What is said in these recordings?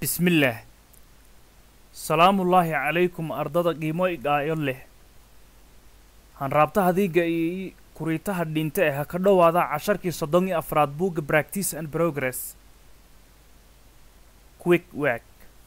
bismillaah salaamullaahi calaykum ardada qiimo igaayo leh hanraabtaha diiga iyo kuriitaha dhinta eh ha ka dhowaada casharkii soddon iyo afraad buugga practice and progress quick work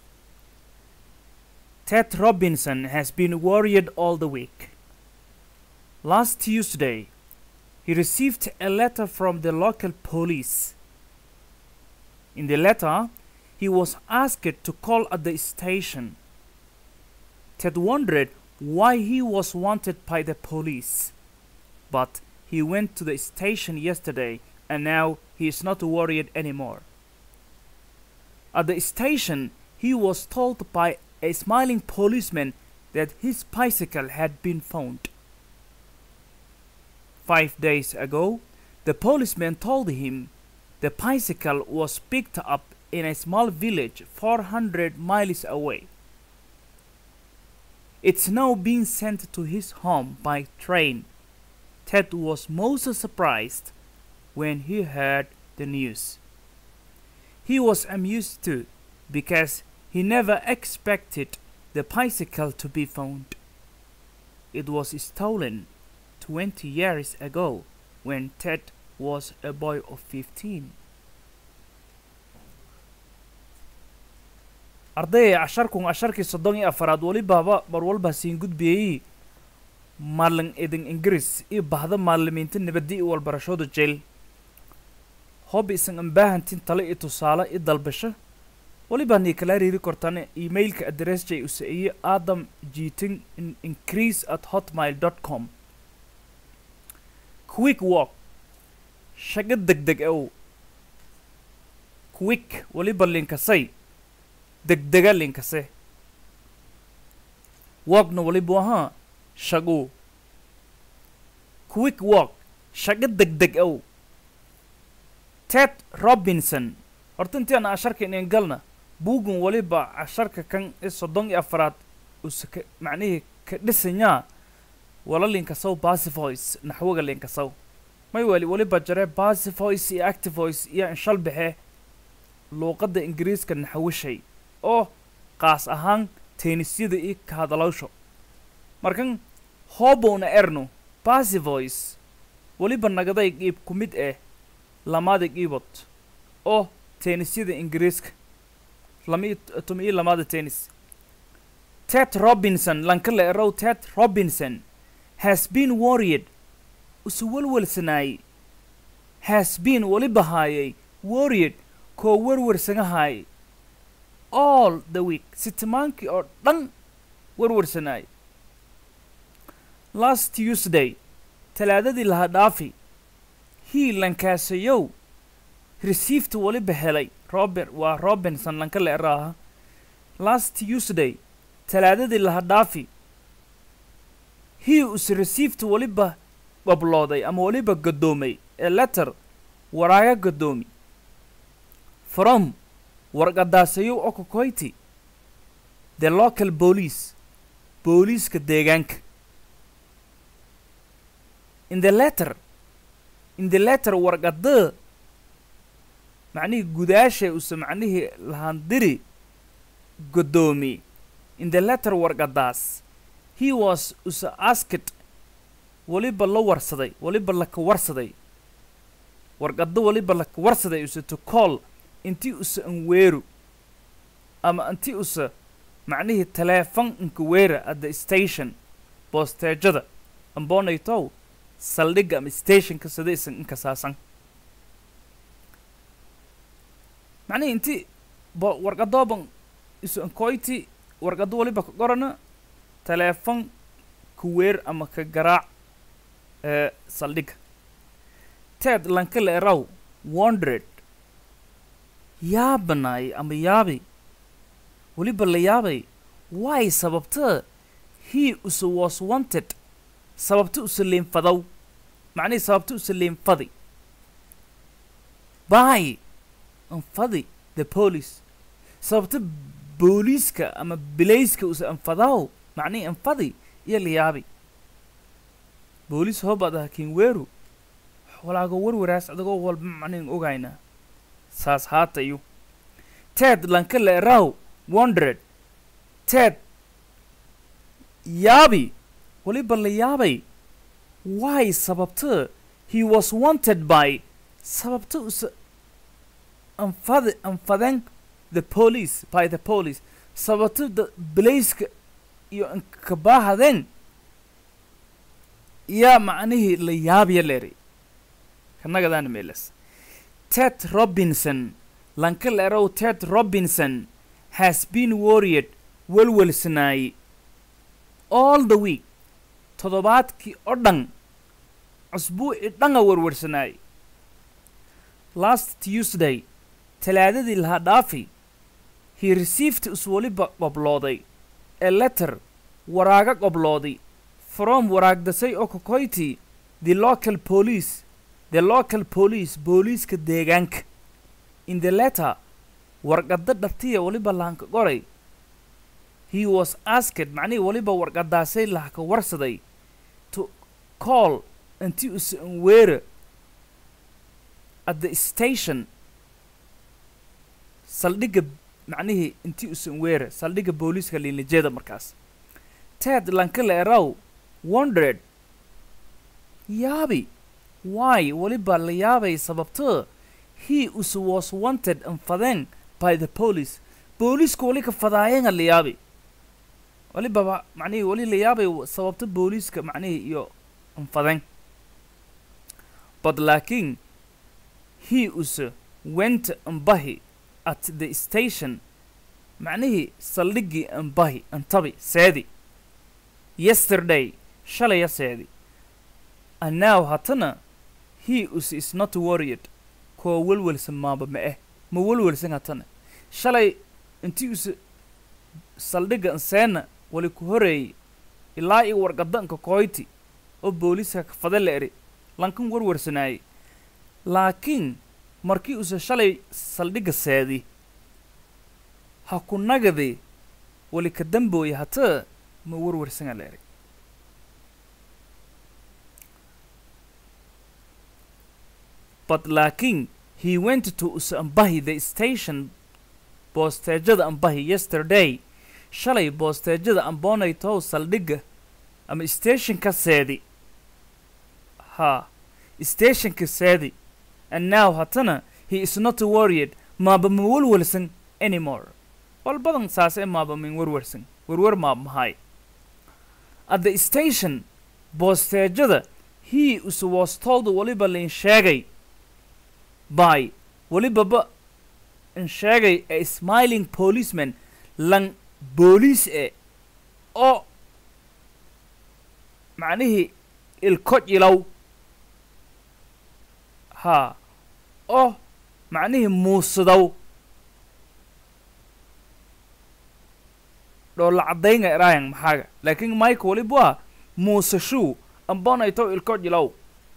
ted robinson has been worried all the week last tuesday he received a letter from the local police in the letter he was asked to call at the station. Ted wondered why he was wanted by the police. But he went to the station yesterday and now he is not worried anymore. At the station, he was told by a smiling policeman that his bicycle had been found. Five days ago, the policeman told him the bicycle was picked up in a small village 400 miles away. It's now being sent to his home by train. Ted was most surprised when he heard the news. He was amused too because he never expected the bicycle to be found. It was stolen 20 years ago when Ted was a boy of 15. ardayay casharkun casharkii soddon iyo afaraad welibaaba mar walba siin gudbiyey maalin idin ingiriis iyo bahda maalimiinta nabadi iyo walbarashooda jeel hoob isan ambaahantin tale iyo tusaale i dalbasho weliba nii kala riiri kortane emailka adress jay usaiye adam jiting increase at hotmail dot com quick walk shago deg deg ow quick weliba linkasay degdega linkase walkna walibu ahaa shagu quick walk shago degdeg ow ted robinson horta intiaan casharka inin galna buugun waliba casharka kan i soddon iyo afaraad use ka macnihii ka dhisanyaa wala linkasow basivoice naxwaga linkasow may weli waliba jare basivoice iyo activoice iyo inshal baxe luuqadda ingiriiska naxwishay oo qaas ahaan teenisyada iyo ka hadalawsho markan hoobowna erno basivoice weliba nagaday qiib ku mid ah lamaada qiibod oo teenisyada ingiriiska lami tumi iyo lamaada tennis ted robinson lankala erow ted robinson has been worried usu welwelsanaayey has been weliba haayay worried koo werwersanahaayay all the week sitimaankii oo dhan werwersanaayay last tuesday talaadadii laha dhaafi hii lankaasayow received weliba helay robert waa robinson lanka la eraaha last tuesday talaadadii laha dhaafi hii use received weliba qoblooday ama weliba gadoomay ee letter waraaga gadoomi from warqadaasayow okokoyti the local police booliiska deegaanka in the letter in the letter warqada macnihii gudaasha use macnihii lahandiri godoomi in the letter warqadaas he was use asked weliba la warsaday weliba laka warsaday warqado weliba laka warsaday use to call intii use anweeru ama intii use macnihii taleefon inkaweera at the station boosteejada amboonaytow saldhigga ama stationka sida isan inkasaasan macnihii intii bo warqadooban isu ankoyti warqado waliba ka qorana taleefon kaweer ama ka garaac ee saldhigga ted lankala eraw wondred yaabanaay ama yaabay weliba la yaabay why sababta he use was wanted sababta use liinfadow macnihii sababta use liinfadi by anfadi the police sababta booliiska ama bilayska use anfadaw macnihii anfadi iyo la yaabay booliis hoobaad aha kinweeru walaago warwaraas adagoo walba macnihin ogaynaa saas haatayu ted lanka leeraw wondered ted yaabi weliba la yaabay why sababta he was wanted by sababta us anfad anfaden the police by the police sababta da bilayska iyo ankabaahadeen yaa macnihii la yaabya leeri kanagadaana meelas ted robinson lanka leerow ted robinson has been worried welwelsanaay all the week toddobaadkii oo dhan cusbuucii dhanga werwersanaay last tuesday talaadadii lahaa dhaafi he received is weliba qoblooday a letter waraaga qoblooday from waraagdasay oo kokoyti the local police the local police booliiska deegaanka in the letter warqadda dhartiya weliba lahanka qoray he was asked macnihii weliba warqadaasay lahka warsaday to call intii usan weera at the station saldhigga macnihii intii usan weera saldhigga booliiska liinajeda markaas ted lanka leeraw wondered yaabi why weliba la yaabay sababto he us was wanted anfadeen by the police booliisku weli ka fadaayenga la yaabi welibaba macnihii weli la yaabay sababta booliiska macnihii iyo anfadeen but laakiin he us went ambahi at the station macnihii saldhiggii ambahi antabi seedi yesterday shalaya seedi and now hatana he us is not worried koo welwelsan maaba ma eh ma welwelsan hatana shalay intii us saldhigga anseena wali ku horeeyey ilaa iyo warqadanka koyti oo booliiska kafade la eri lankan warwarsanaayey laakiin markii use shalay saldhigga seedi ha ku nagadi wali ka dambooya hataa ma warwarsana la eri but laakiin he went to us ambahi the station boosteejada ambahi yesterday shalay boosteejada amboonaytow saldhigga ama stationka seedi ha stationka seedi and now hatana he is not worried maaba ma welwelsan anymore wal badan saas ee maaba min werwersan werwer maab mahay at the station boosteejada he us was told weliba lain sheegay by welibaba in sheegay a smiling policeman lan booliis e oo macnihii ilko jilow haa oo macnihii muusidow dhoolla caddaynga eraayan maxaaga laakiin mike waliba muusashuu ambonayto ilko jilow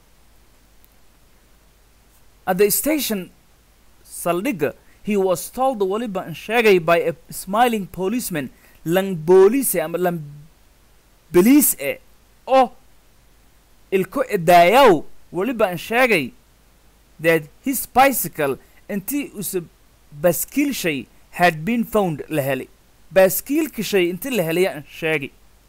at the station saldhigga he was told weliba in sheegay by a smiling policeman lan booliise ama lan beliis e oo ilko edaayaw weliba in sheegay that his bicycle intii use baskiil shay had been found la helay baaskiilka shay intii la helaya in sheegay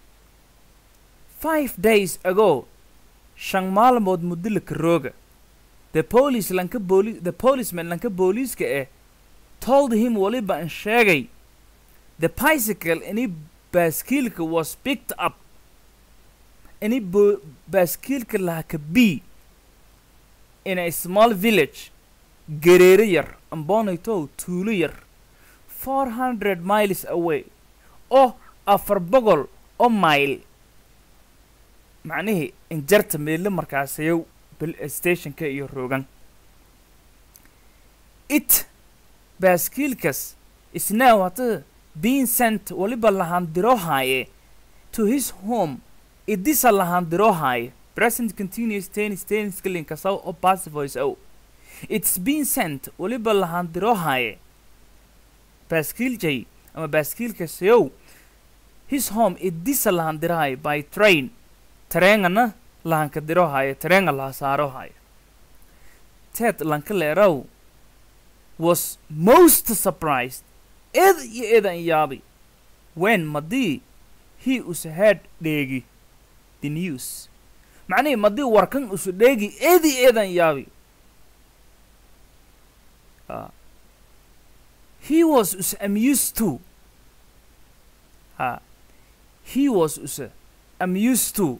five days ago shan maalmood muddo la karooga the police lanka booli the policeman lanka booliiska eh told him waliba in sheegay the bicycle ini baaskiilka was picked up ini bo baaskiilka lahaka b in a small village gereere yar ambonaytow tuulo yar four hundred miles away oo afar boqol oo mile macnihii injarta meelle markaasayow stationka iyo roogan it baaskiilkas isnaaw hata being sent waliba lahaandiroohaaye to his home idisa lahaandiroohaaye present continuous tennis tennis kalinkasaw oo passive voice ow it's been sent waliba lahaandiroohaaye baaskiiljay ama baaskiilkasayow his home idisa lahaandiraaye by train tareengana lahanka dirohaayo tareenga laha saarohaayo teed lanka leeraw was most surprised eed iyo eedan yaabi when madii he us had dheegi the news macnihii madii warkan usu dheegi eedi eedan yaabi Ah. he was us amused too ha he was us amused too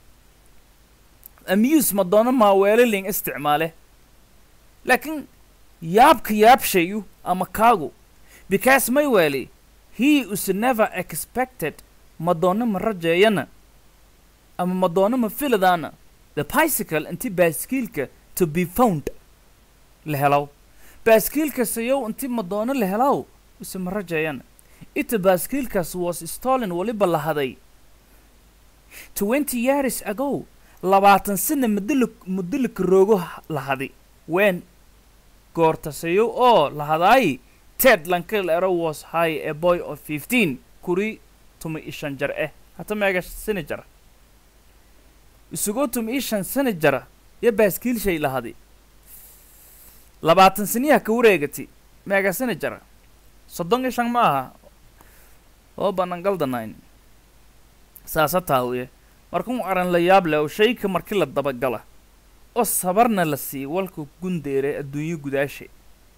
amuse ma doono maaweeliling isticmaale laakiin yaabka yaabshayu ama kaagu because may weeli he us never expected ma doono ma rajeeyana ama ma doono ma filadaana the bicycle inti baaskiilka to be found la helaw baaskiilkas iyow inti ma doono la helaw use ma rajeeyana ita baaskiilkaas was stolen weliba la haday twenty years ago labaatan sana muddo mudolika roogo la hadi wen goortasayo oo la hadaayi ted lankal ero was high a boy of fifteen kuri tuma ishan jar eh hata meega sani jara isugoo tuma ishan sani jara yo baaskiil shay la hadi labaatan saniyaha ka wareegati meega sani jara soddon iyo shan ma aha oo banangaldanayn saasa taawiye markuu aran la yaab leh oo shayka markii la dabagala oo sabarna la siiy walka gundeere adduunyo gudaashe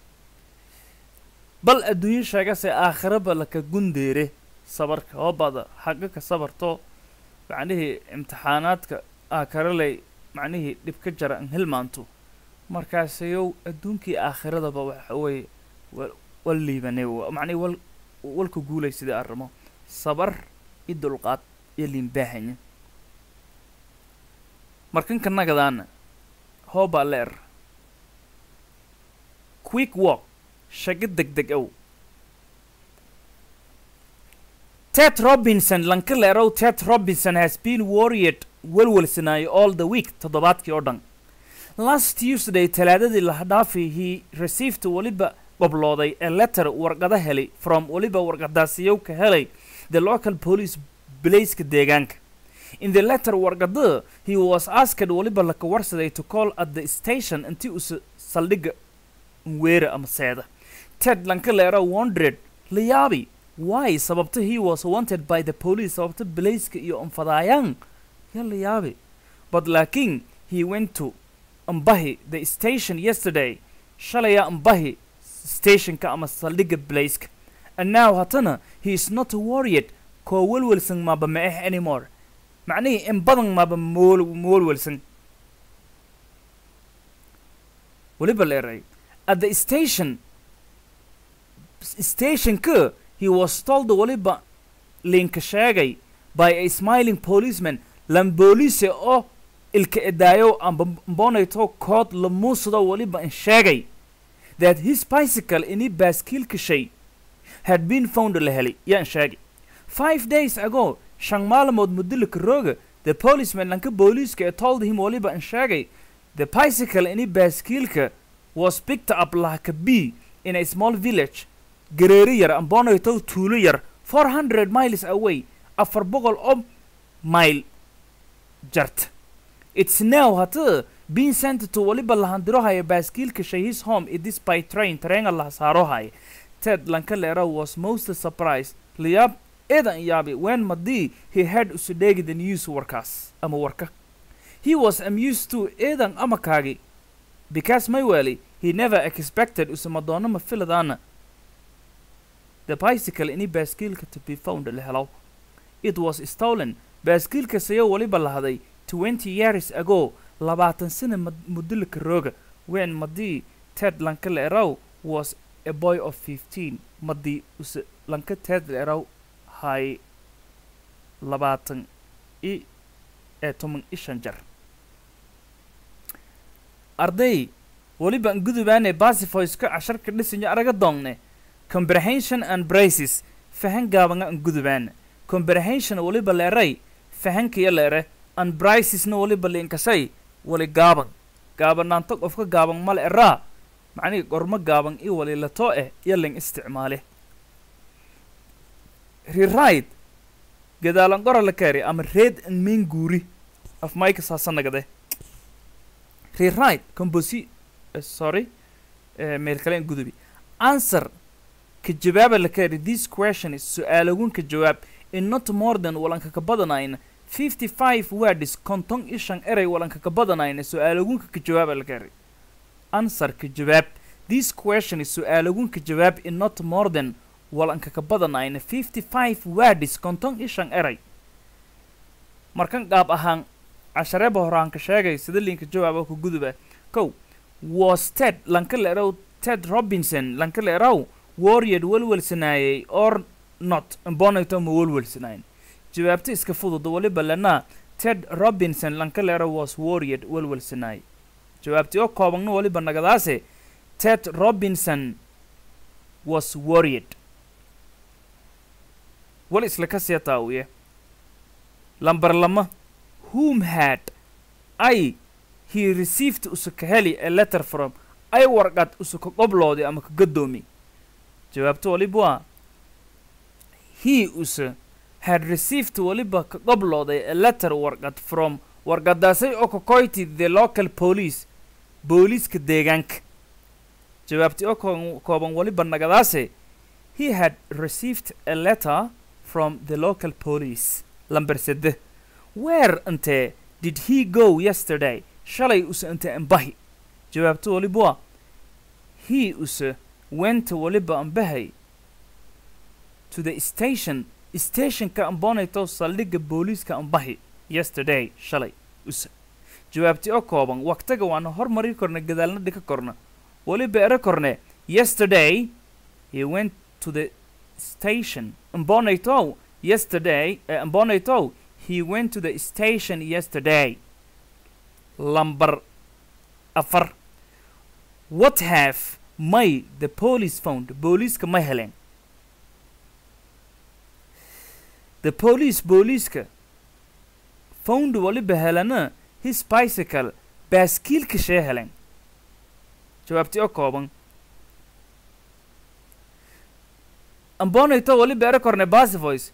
bal adduunyo sheegase aakhiraba laka gundeere sabarka oo bada xaqa ka sabarto macnihii imtixaanaadka aakaraley macnihii dhib ka jara an hilmaanto markaasayow adduunkii aakhiradaba waxa weeye wa wal liibanay wa- macnihi wal walka guulay sidii arrimo sabar iyo dulqaad iyo liinbaahanya markanka nagadaana hoobaa leer quick walk shago degdeg ow ted robinson lanka leerow ted robinson has been worried welwelsanaayo all the week toddobaadkii oo dhan last tuesday talaadadii la dhaafay he received weliba goblooday a letter warqada helay from weliba warqadaasiyow ka helay the local police blaiska deegaanka in the letter warqada he was asked weliba laka warsaday to call at the station intii uu saldhigga weera ama seeda ted lanka leero wondered la yaabi why sababta he was wanted by the police sababta blaiska iyo anfadaayaan ya la yaabi but laakiin he went to ambahi the station yesterday shalaya ambahi stationka ama saldhigga blaiska and now hatana he is not worried koo welwelsan maaba ma ah anymore macnihii in badan maaba mool moolwelsan weliba leeray at the station stationka he was told weliba linka sheegay by a smiling policeman lamboolise oo ilka edaayo amba mbonayto kood lamuusado weliba in sheegay that his bicycle ini baaskiilka shay had been found la helay yaan sheegay five days ago shan maalmood mudolika rooga the policeman lanka booliiska ee told him weliba in sheegay the bicycle ini baaskiilka was picked up like a bee in a small village gareeri yar ambonayto tuulo yar four hundred miles away afar boqol oo mile jart it's now hata being sent to weliba lahandirohaya baaskiilka shay his home it is by train tareenga la saarohaya ted lanka leera was most surprised liyaab eedan yaabi when madii he had usudheegi the news warkaas ama warka he was amused to eedan amakaagi because mayweli he never expected usama doono ma filadaana the bicycle ini baaskiilka to be found la helo it was stolen baaskiilka sayo weliba lahaday twenty years ago labaatan sana mad- mudolika rooga when madii ted lanka leerow was a boy of fifteen madii use lanka ted leerow hay labaatan i ee toban i shan jar arday weliba an gudubaane basifoyska casharka dhisanya araga doongne comprehension and braces fahan gaabanga an gudubaane comprehension weliba leeray fahankiyo leere and bricesna weliba liinkashay wali gaaban gaabanaanto qofka gaaban male eraa macnihii gormo gaaban i wali latoo eh iyo ling isticmaale rewrite gadaalan qora la kaari ama reed an main guuri af mayka saasanagade rewrite composi uh, sorry uh, meel kale an gudubi answer ka jawaaba la kari this question is su-aalagun ka jawaab in not more than walanka ka badanayna fifty five words konton iyo shan eray walanka ka badanayna su-aalagunka ka jawaaba la kari answer ka jawaab this question is su-aalagun ka jawaab in not more than walanka ka badanayna fifty five words konton iyo shan eray markan qaab ahaan cashareeba horaan ka sheegay sida linka jawaaba ku guduba kow was ted lanka la erow ted robinson lanka la erow warrior welwelsanaayey or not bonito ma welwelsanayn jawaabta iska fudud waliba lana ted robinson lanka la erow was warrior welwelsanaay jawaabtii oo koobagna waliba nagadaase ted robinson was worried wal isla ka sii taawiye lambar lama whom had i he received usuka heli a letter from ay warqad usuka qobloodi ama ka gadoomi jawaabta waliba waa he use had received waliba ka qoblooday a letter warqad from warqadaasay oo ka koyti the local police booliiska deegaanka jawaabtii oo koo- kooban waliba nagadaase he had received a letter from the local police lamber sede where intee did he go yesterday shalay use inte ambahi jawaabta waliba waa he use went waliba ambahay to the station stationka ambonayto saldhigga booliiska ambahi yesterday shalay use jawaabtii oo kooban waqtiga waana hormari korna gadaalna dhika korna waliba ero korne yesterday he went to the station ambonayto yesterday uh, ambonayto he went to the station yesterday lamber afar what have may the police found booliiska ma heleen the police booliiska found waliba helana his bicycle baaskiilka shee heleen jawaabtii oo kooban ambonayto waliba ero korne basivoice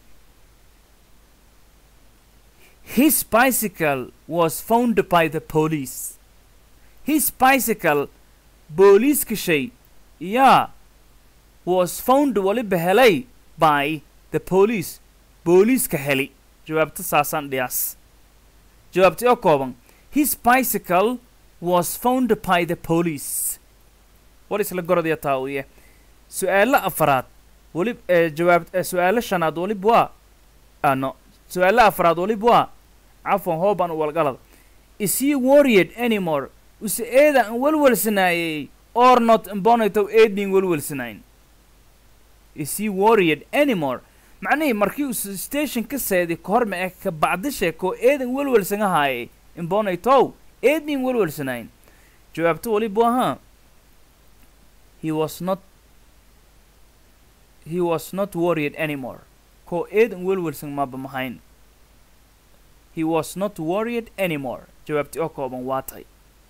his bicycle was found by the police his bicycle booliiska shay yaa was found waliba helay by the police booliiska heli jawaabta saasaan dhiyaas jawaabtii oo kooban his bicycle was found by the police war isla gorodaya taawiye su-aalo afaraad wali ee jawaab ee su-aalo shanaad waliba waa ano su-aalo afraad waliba waa cafwan hooban walgalad is he worried anymore use eeda aan welwelsanaayey or not imbonito eedning welwelsanayn is he worried anymore macnihii markii uu station ka seedi kahor ma ka bacdishe koo eedan welwelsanga haayay imbonitow eedning welwelsanayn jawaabta waliba ahaa he was not he was not worried anymore koo eedan welwelsan maba mahayn he was not worried anymore jawaabtii oo kooban waa tahay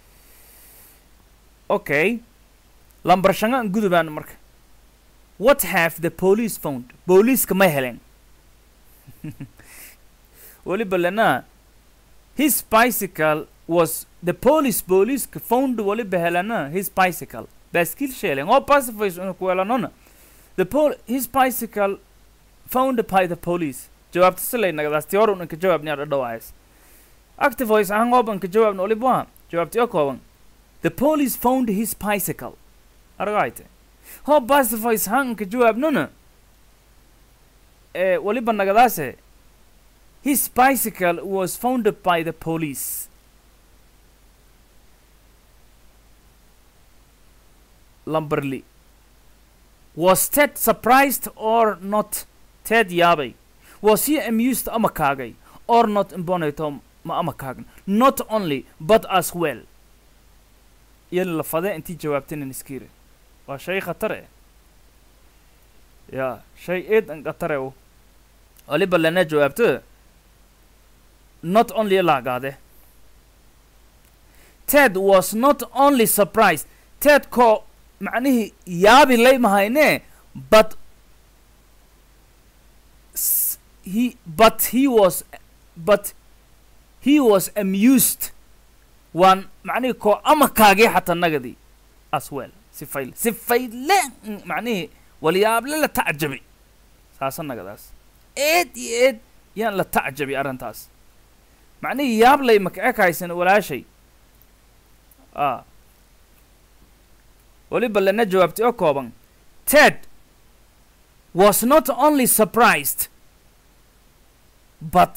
okay lambar shangaan gudubaan marka what have the police found booliiska ma heleen waliba lana his bicycle was the police booliiska found waliba helana his bicycle baaskiil sheelen oo pacifies una kuweelanona the pol his bicycle found by the police jawaabta silay nagadaasti hor unanka jawaabni adha dhawaayas active voice ahaan oobanka jawaabna waliba waa jawaabtii oo kooban the police found his bicycle aragayte ho pacifies hanka jawaabnona ee waliba nagadaase his bicycle was founded by the police lamberly was ted surprised or not ted yaabay was he amused ama kaagay or not imbonato ma ama kaagn not only but as well iyo la fade intii jawaabtaynan iskiire waa shay khatar eh ya shay eed an khatare u waliba lana jawaabto not only laagaade ted was not only surprised ted ko macnihii yaabi lay mahayne but s- he but he was but he was amused waan macnihii koo ama kaagay xataa nagadii as well si fayle si fayle mm, macnihii walyaable la tacjabi saasa nagadaas eed iyo eed yaan la tacjabi arrintaas macnihii yaablay maka ekaysan walaashay a weliba lana jawaabtay oo kooban ted was not only surprised but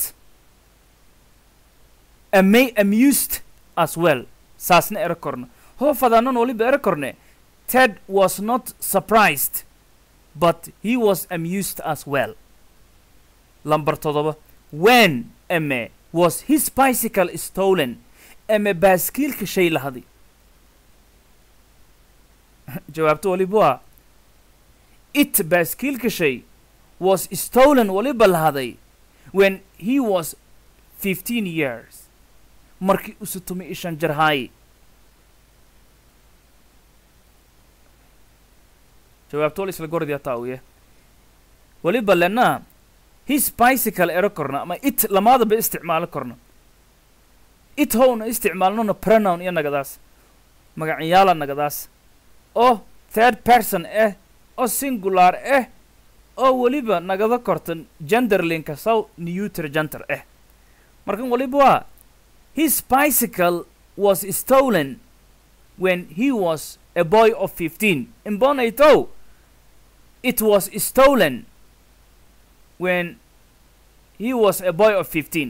ama amused as well saasna ero korno hoo fadaanan waliba ero korne ted was not surprised but he was amused as well lambar todoba when ame was his bicycle stolen ame baaskiilka shay lahaday jawaabto waliba waa it baaskiilka shay was stolen waliba lahaday when he was 15 years markii usu tumi ishan jarhaay jawaabto wal isla gordiya taawiye waliba lena his bicycle ero korna ama it lamaadaba isticmaalo korna it howna isticmaalnona pronoun iyo nagadaas magacyaala nagadaas oo third person ah oo singular ah oo weliba nagada kortan genderlinka saw neuter gender ah markan waliba waa his bicycle was stolen when he was a boy of 15 imbonaytow it was stolen when he was a boy of 15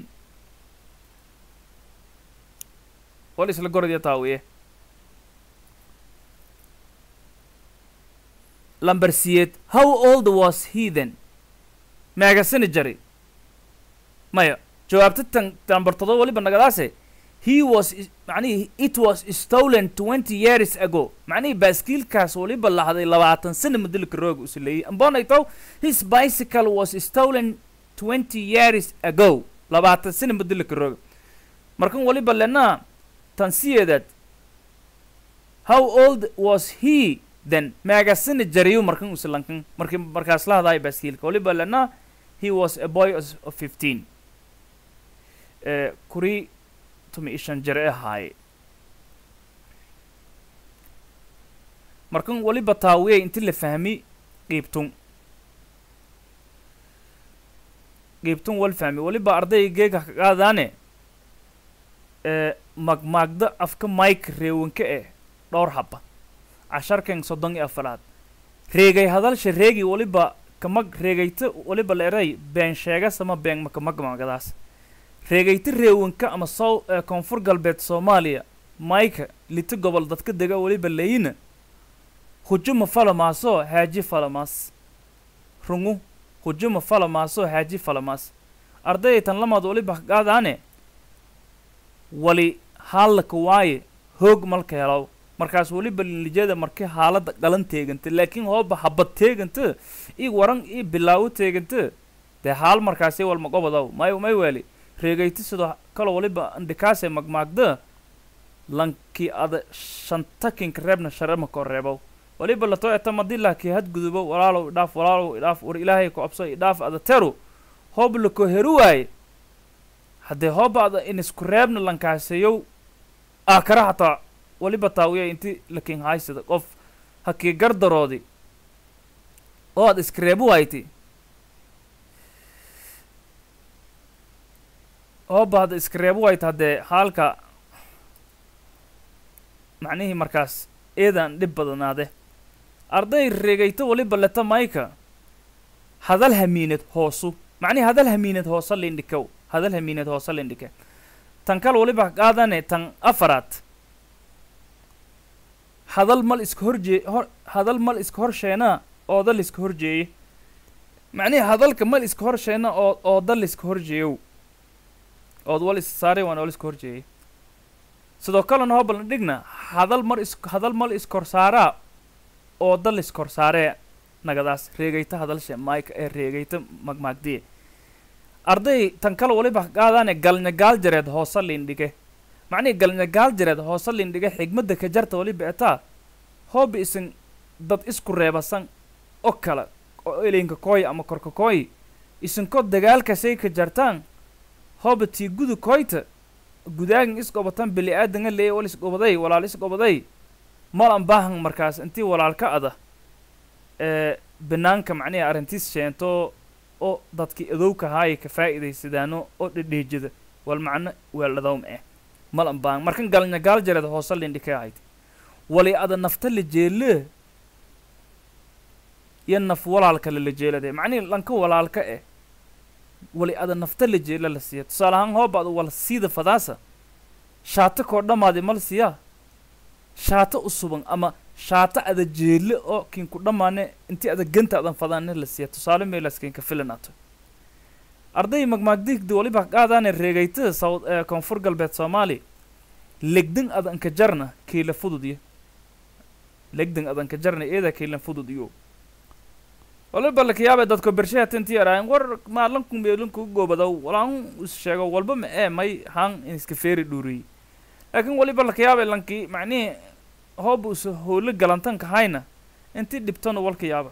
wal isla gordiya taawiye lamber siyeed how old was he then meegasani jari maya jawaabta tan lamber todoba waliba nagadaase he was is- macnihii it was stolen twenty years ago macnihii baaskiilkaas waliba lahday labaatan sana madilka rooga usileeyey ambonaytow his bicycle was stolen twenty years ago labaatan sana madilka rooga markan waliba lena tan siyeedaad how old was he then meegasani jariyo markan usilankan markii markaas la hadaayo baaskiilka waliba lena he was a boy of of 15 eh, kuri tumi ishan jare ahaaye markan waliba taawiye inti la fahmi qiibtun qiibtun wal fahmi waliba ardaygeega ka qaadaane ee magmaagda afka mike reewanka eh dhowr haba casharkan soddon iyo afaraad reegay hadalsha reegi waliba kamag reegayta waliba la eray been sheegas ama been makamagmagadaas reegayta reewanka ama sow ee koonfur galbeed soomaaliya mayka lita gobol dadka dega waliba leyina hujuma falamaaso haaji falamaas rungu hujuma falamaaso haaji falamaas ardayay tan lamaad waliba qaadaane wali haalaka waaye hoog malka helaw markaas weliba linlijada markii haalada galan teeganta laakiin hooba habad teeganta ii waran ii bilaawo teeganta dee haal markaasi walma gobodaw may may weeli reegayta sidoo kalo waliba andhikaase magmaagda lankii ada shantakinka reebna sharema koo reebow waliba latoo eta madila kii hadgudubo walaalow idhaaf walaalow idhaaf war ilaahay ku abso idhaaf ada teru hoob lako heru waaye haddee hooba ada in isku reebna lankaaseyow aakara hataa waliba taawiya inti lakin haysada qof hakii gardaroodi oo aad iskareebu wayti hooba hadda iskareebu wayta haddee haalka macnihii markaas eedan dhib badanaade arday reegayto waliba leta mayka hadal hamiinad hoosu macnihi hadal hamiinad hoosa lindhikow hadal hamiinad hoosa lindhike tan kal waliba qaadane tan afaraad hadal mal iska horjee hor hadal mal iska horsheenaa ooda liska horjeeye macnihi hadalka mal iska horsheena oo ooda liska horjeeyow ood wal is saaray waan wal iska horjeeyey sidoo kalena hoobalna dhigna hadal mar is hadal mal iskorsaaraa ooda liskoorsaaree nagadaas reegayta hadalshe mike ee reegayta magmaagdiye arday tan kale waliba qaadaane galnya gaal jareed hoosa lindhige macnihi galnya gaal jareed hoosa lindhige xigmadda ka jarta waliba etaa hooba isin dad isku reebasan oo kale oo elinka kooy ama korka kooy isinkoo dagaalkasay ka jartaan hooba tii gudu koyta gudaagin isgobatan bili aadanga leeye wal isgobaday walaal isgobaday malan baahan markaas intii walaalka ada ee banaanka macnihi arrintiis sheento oo dadkii adowka haaya ka faa'iidaysadaano oo dhedheejada wal macno weeldhadawm eh malan baahan markan galnya gaal jareed hoose lindhikay ahayd wali ada nafta la jeele iyo naf walaalka lala jeelade macnihi lanka walaalka eh wali ada nafta la jeela la siiya tusaale ahaan hooba ada wala siida fadaasa shaata koo dhammaadi mal siyaa shaata u suban ama shaata ada jeelle oo kiinku dhammaane intii ada ganta adan fadaane la siiya tusaale meelaas kiinka filanaato arday magmaagdigdi waliba qaadaane reegaytada sawd ee koonfur galbeed soomaali legdan adanka jarna kiila fududyo legdan adanka jarna eeda kiilan fudud iyo waliba lakayaaba dadko bershaha tintii araayan war maalanku meelinku goobadow walaan is sheego walba ma ee may haan in iska feeri dhuuriyey laakiin waliba lakayaaba lankii macnihii hooba usa howlo galantanka hayna intii dhibtona walka yaaba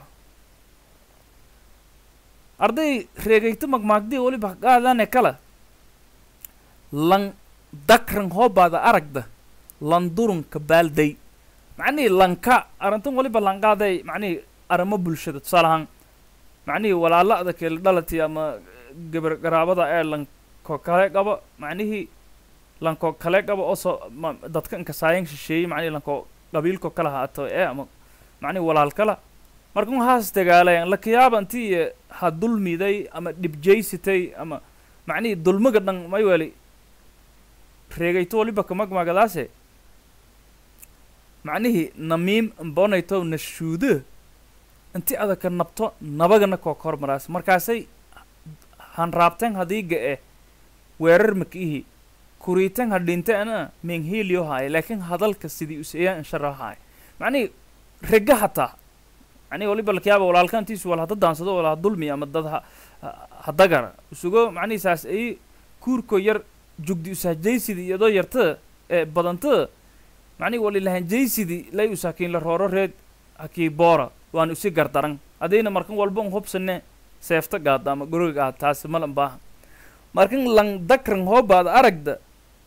arday reegayto magmaagdii waliba qaadane kala lan dakran hoobaada aragda lan durunka baalday macnihii lanka arrintan waliba lanqaaday macnihii arrimo bulshada tusaale ahaan macnihii walaala'da kale dhalati ama gabar garaabada ee lanko kale qaba macnihii lanko kale qaba oo soo ma- dadka inkasaayan shisheeyey macnihii lanko qabiilko kala haato ee ama macnihii walaal kala markan haas dagaalayan lakayaaba intii ha dulmiday ama dhibjaysitay ama macnihii dulmiga dhan may weli reegayto waliba kamagmagadaase macnihii namiim mbonayto nashuudo inti adaka nabto nabagana koo kormaraas markaasay hanraabteen hadiiga eh weerar makiihi kuriiten ha dhinteena menghiilio haaye laakiin hadalka sidii useeyaan inshara haaye macnihii rega hataa macnihi waliba lakayaaba walaalkantiisu wal hada daansado wal ha dulmi ama dad ha ha- hadagara isugo macnihi saas ay kuurko yar jugdi usahjaysidi iyadoo yartada ee badantada macnihi walilahanjaysidi lay usaakiin la rooro reed hakii boora waan usi gardaran adayna markan walba un hubsane seefta gaada ama guriga gaada taasi malan baaha markan lan dakran hoobaada aragda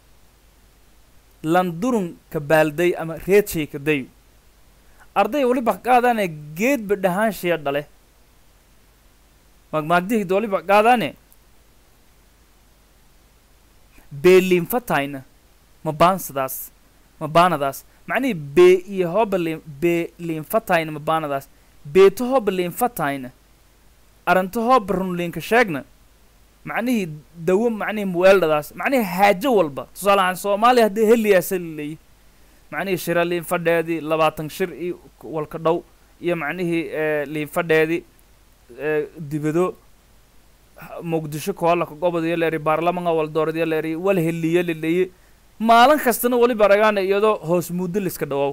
lan durun ka baalday ama reedshay ka dayo arday waliba qaadaane geedba dhahaanshiya dhale magmaagdihid waliba qaadaane beeliinfatayna ma baansadaas ma baanadaas macnihii bee iyo hooba liin bee liinfatayna ma baanadaas beeto hooba liinfatayna aranto hooba runliinka sheegna macnihii dawo macnihii muweeldhadaas macnihii haajo walba tusaale ahaan soomaaliya haddii heliyaasa laleeyi macnihii shira liinfadheedii labaatan shir iyo walka dhow iyo macnihii ee liinfadheedii ee dibado ha- muqdisho koolaka gobodiyo leeri baarlamanka waldooradiyo leeri wal heliyo laleeyi maalin kastana waliba aragaana iyadoo hoos muddo liska dhawaaw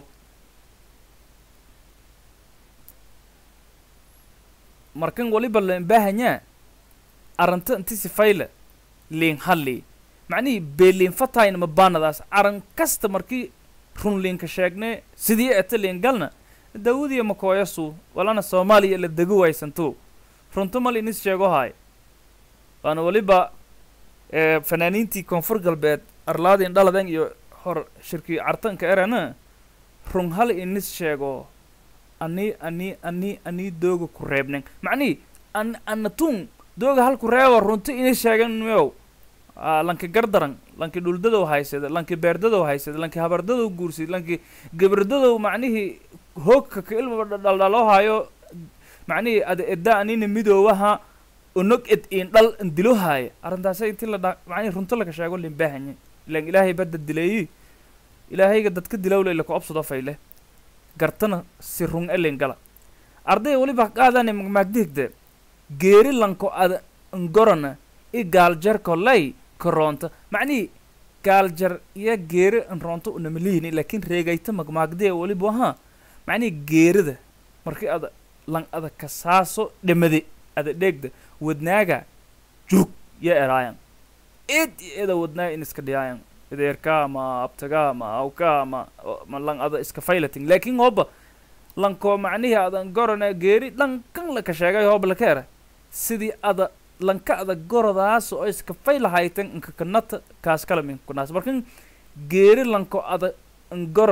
markan waliba leen baahanyaa aranta inti sifayla liin halli macnihii beeliin fatayna ma baanadaas aran kasta markii run liinka sheegne sidii eta liin galna dawadiya makooyasu walana soomaaliya la dego waysanto runto mal inis sheego haay waana waliba ee fanaaniintii koonfur galbeed arlaadin dhaladan iyo hor shirkii cartanka erana run hal inis sheego ani ani ani ani dooga ku reebnen macnihii an anatun dooga hal ku reebo runto inis sheegan meow Aa, lanki gardaran lanki dhuldadow haysada lanki beerdadow haysada lanki habardadow guursid lanki gabardadow macnihii hoogka ka ilmaba dhaldhaloo haayo macnihii ada edda anina midoowaha onog ed in dhal indilo haaya arrintaasa inti la dha macnihii runto laga sheego lin baahanye ilan ilaahay badda dileeyi ilaahayga dadka dilowle ila ku obsado fayle gartana si run elin gala arday waliba qaadane magmaagdihigde geeri lanko ada ngorana i gaaljarko lay karoonta macnihii gaaljar iyo geeri nroonto unamaliini laakiin reegayta magmaagdee waliba waha macnihii geerida markii ada lan ada kasaaso dhamade ada dheegda wadnaaga jug ya eraayan id iyo ida wadnaaga in iska dhiyaayan ideerka ma abtaga ma awka ma ma lan ada iska faylatin laakiin hooba lanko macnihii adan gorana geeri dhankan laka sheegay hooba laka era sidii ada lanka ada goradaas oo iska faylahaytan inka kanata kaas kala min kunaas markan geeri lanko ada ngorana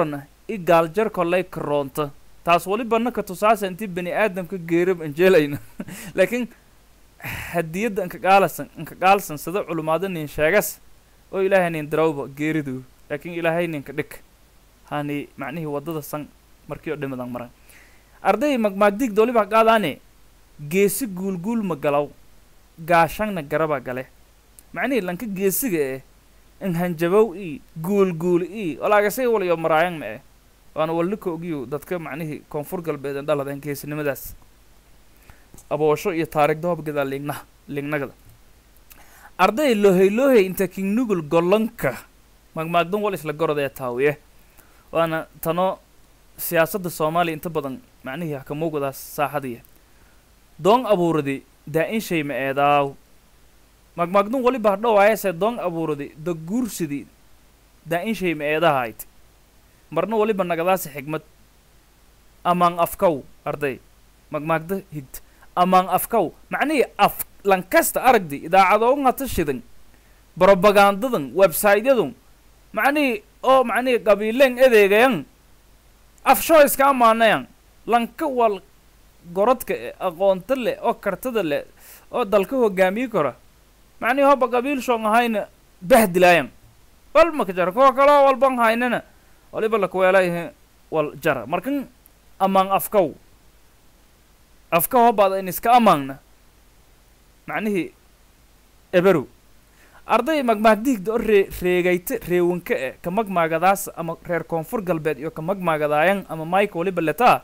i gaaljar kollay karoonta taas waliba naka tusaasa intii bani aadamka geerab anjeelayna laakiin hadiyadda inka gaalasan inka gaalsan sida culumaado nin sheegas oo ilaahay nin darawba geeridu laakiin ilaahay ninka dhig hani macnihii waddada san markii oo dhimadan maran arday magmaagdig waliba qaadaane geesi guulguul ma galaw gaashangna garaba gale macnihii lanka geesiga eh in hanjabow i guulguul i walaagasay walayo maraayang ma eh waana walnika ogiyo dadka macnihii koonfur galbeed ee dhaladeen geesinimadaas aboosho iyo taariikh doobgada liigna liignagada arday lohey lohey inta kingnugul gollanka magmaagdan wal isla gorodee taawiye waana tano siyaasadda soomaaliya inta badan macnihii hakamuugadaas saaxadiya doon abuuradi daa-in shay ma eedaaw magmaagdun waliba hadhowaayase doon abuuradi da guursidi daa-in shay ma eedahayd marna waliba nagadaasi xigmad amaan afkow arday magmaagda higta amaan afkow macnihii af lankasta aragdi idaacadoogan hata shidan brobagandadan websaytyadan macnihii oo macnihii qabiileen edeegayan afshoo iska amaanayan lanka wal gorodka e aqoonta leh oo kartada leh oo dalka hogaamiyi kara macnihii hoba qabiil shoon ahayna bahdilaayan wal maka jara kuwa kaloo walban haynana waliba lakuweelayahe wal jara markan amaan afkow afka hobaada in iska amaanna macnihii eberow arday magmaagdiigda oo ree reegayta reewanka e ka magmaagadaas ama reer koonfur galbeed iyo ka magmaagadaayan ama mike waliba letaa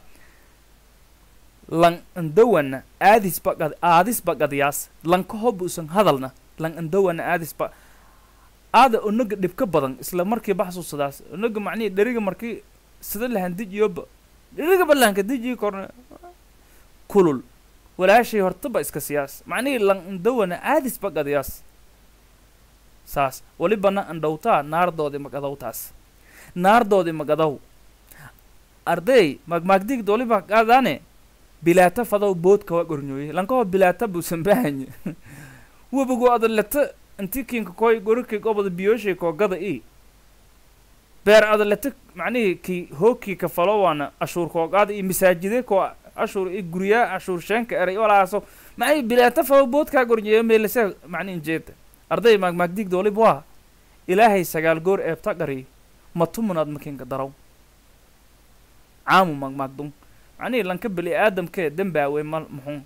lang andawana aadisba qad aadisba qadyaas lanka hoba usan hadalna lang andawana aadisba aada onaga dhibka badan isla markii baxsuusadaas onaga macnihii dheriga markii sida lahan dijiyoba dheriga balanka dijii korna kulul walaashay hortaba iska siyaas macnihii lang andawana aadisba qadyaas saas walibana andhowtaa naardoodi magadowtaas naardoodi magadow arday magmaagdigda waliba qaadaane bilaata fadow boodka waa gornyooye lankaho bilaata buusan bahanye webigu adaleta inti kinka koy gorikii gobada biyooshay koogada i beer adaleta macnihii kii hookii ka falo waana ashuur koogaada iyo masaajide koo ashuur iyo guryaa ashuur sheenka eray walaaso macnihii bilaata fadow boodkaa gornyeeyo meelase macnihin jeeda arday maagmaagdigda waliba waa ilaahay sagaal goor eebta qari matumunaad makinka daraw caamu maagmaagdun macnihii lanka beli aadamkee dembaawe ma muxun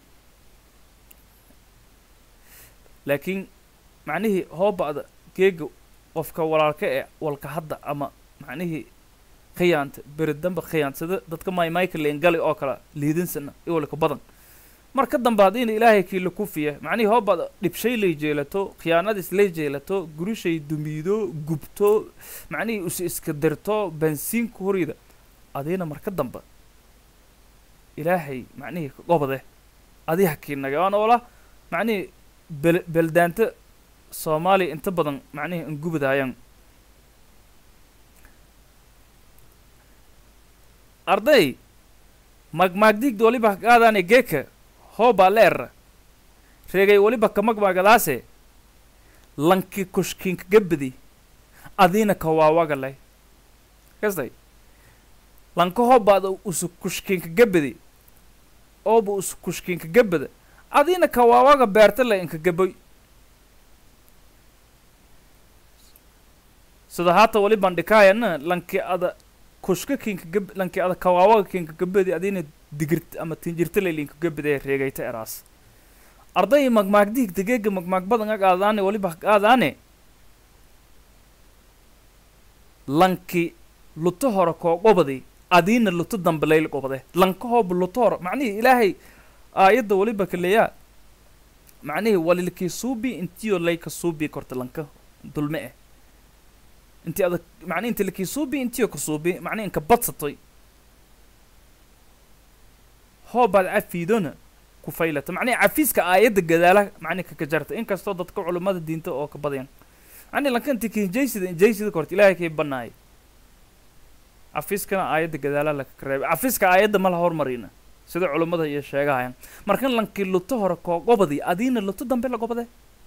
laakiin macnihii hooba'da geega qofka walaalka ee walka hadda ama macnihii khiyaanta beri damba khiyaansada dadka may michael gali oo kale liidinsana iwalka badan mar ka dambe haddiina ilaahay kii la kufiya macnihii hooba'da dhibshay lay jeelato khiyaanadiis lay jeelato gurishay dumiido gubto macnihii is iska dirto bansiinku horida adiina mar ka dambe ilaahay macnihii ka gobode adi hakiinaga waana ola macnihii bel beldaanta soomaaliya inta badan macnihii angubadaayaan arday magmaagdigda waliba qaadaane geeka hoobaa leera reegay waliba ka magmaagadaase lanki kushkiinka gabadi adiina ka waawagalay kastay lanka hoobaada usu kushkiinka gabadi ooba usu kushkiinka gabada adiina ka waawaga beerta le inka gaboy sida haata waliban dhikaayana lanki ada kushka kinka gab lanki ada kawaawaga kinka gabadi adiina digirt ama tinjirta le linka gabadee reegayta eraas arday magmaagdiig dageega magmaag badan ag aadaane waliba aadaane lanki luto hore koo qobadi adiina luto dambe layl qobade lanka hooba luto hore macnihii ilaahay aayadda waliba kaleeyaa macnihii walilkii suubi intiyo layka suubi korta lanka dulme eh inti ada macnihi inti lakii suubi intiyo ka suubi macnihi inka badsatoy hoobaad cafiidona ku faylata macnihi cafiiska aayadda gadaala macnihi kaka jarta inkastoo dadka culummada diinta oo ka badayan macnihi lanka inti kinjaysida injaysida korta ilaahay kay banaay cafiiskana aayadda gadaala laka reebay cafiiska aayadda ma la hormarina sida culummada iyo sheegahayan markan lankii luto hore koo gobadi adiina luto dambe la gobade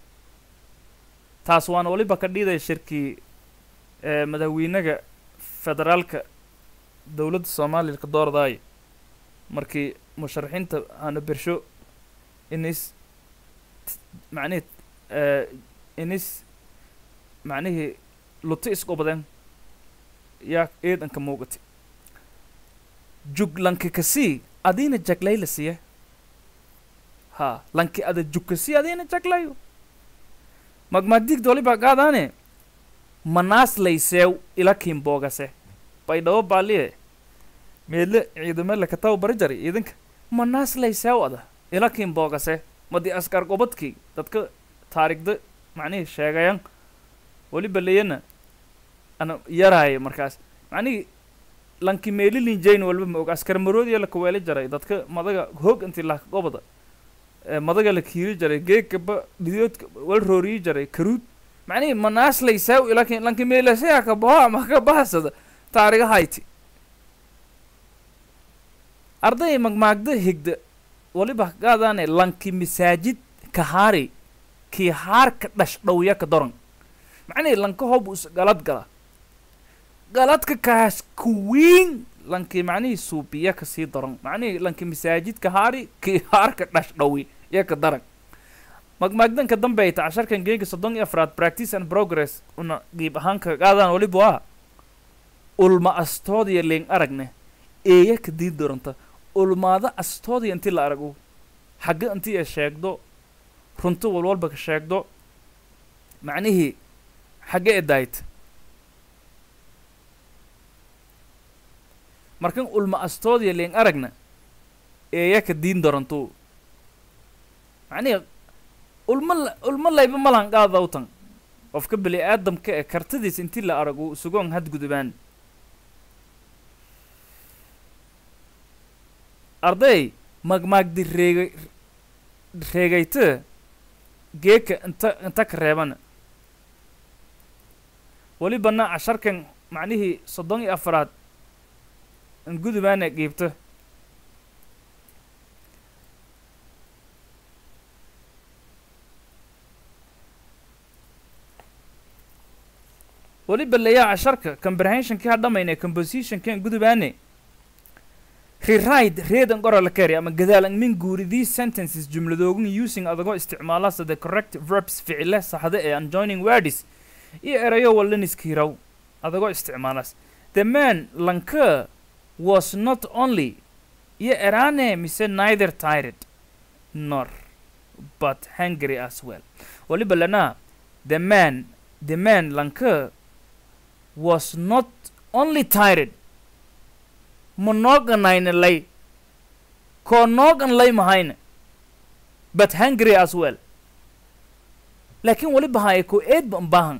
taas waana waliba ka dhiidaya shirkii madaxweynaga federaalka dowladda soomaaliya ka doordaayo markii musharaxiinta aana bersho inis macnihii inis macnihii luti isqobadeen yaa eedanka muuqati jug lanki kasii adiina jaglayla siye ha lanki ada jug kasii adiina jaglayo magmaadigda walibaa qaadaane manaas layseew ila kiinboogase baydhabo baaliye meedle ciidamele kataw bari jari ciidanka manaas layseew ada ila kiinboogase madi askar qobadkii dadka taarigda macnihii sheegayan waliba leyana ana yaraayo markaas macnihii lanki meelilin jayn walba ma og askar maroodiya la kaweeli jaray dadka madaga hoog intii laka qobada madaga la kiiri jaray geegkaba dhidoodka wal rooriyi jaray karuud macnihii manaas layseew ila kin lanki meelasaya ka baho ama ka bahasada taariga hayti arday magmaagda higda waliba qaadaane lanki masaajid kahaari kii haarka dhash dhowya ka doran macnihii lanka hob us galad gala galadka kaas kuwiin lanki macnihii suubiya kasii daran macnihii lanki masaajid kahaari kii haarka dhash dhowi ya ka daran magmaagdanka dambe ay ta casharkan geega soddon iyo afraad practice and progress una qiib ahaan ka qaadaan waliba waa ulma astoodiya leen aragne eeya ka dii doranta ulmaada astoodiya intii la arago xagga intii ay sheegdo runto walwalba ka sheegdo macnihii xagge e daayt markan ulma astoodiya leen aragna eeya ka diin doranto macnihii ulma la ulma layba malan qaadawtan qofka beli aadamka ee kartadiis intii la arago sugoon hadgudubaan arday magmaagdi reegay reegayta geeka inta inta ka reebana welibana casharkan macnihii soddon iyo afaraad in gudubaana qiibta weliba layaa casharka comprehensionkii ha dhamayne compositionkan gudubaane rewrite reedan qorala kari ama gadaalan min guuri these sentences jumladoogun using adagoo isticmaalasa the correct verbs ficile saxda ee unjoining words iyo erayo walaniskiiraw adagoo isticmaalas the man lanka was not only iyo erane mise neither tired nor but hungry as well waliba lana the man the man lanka was not only tired ma nooganayna lay koo noogan lay mahayna but hungry as well laakiin waliba haya ko eed ba baahan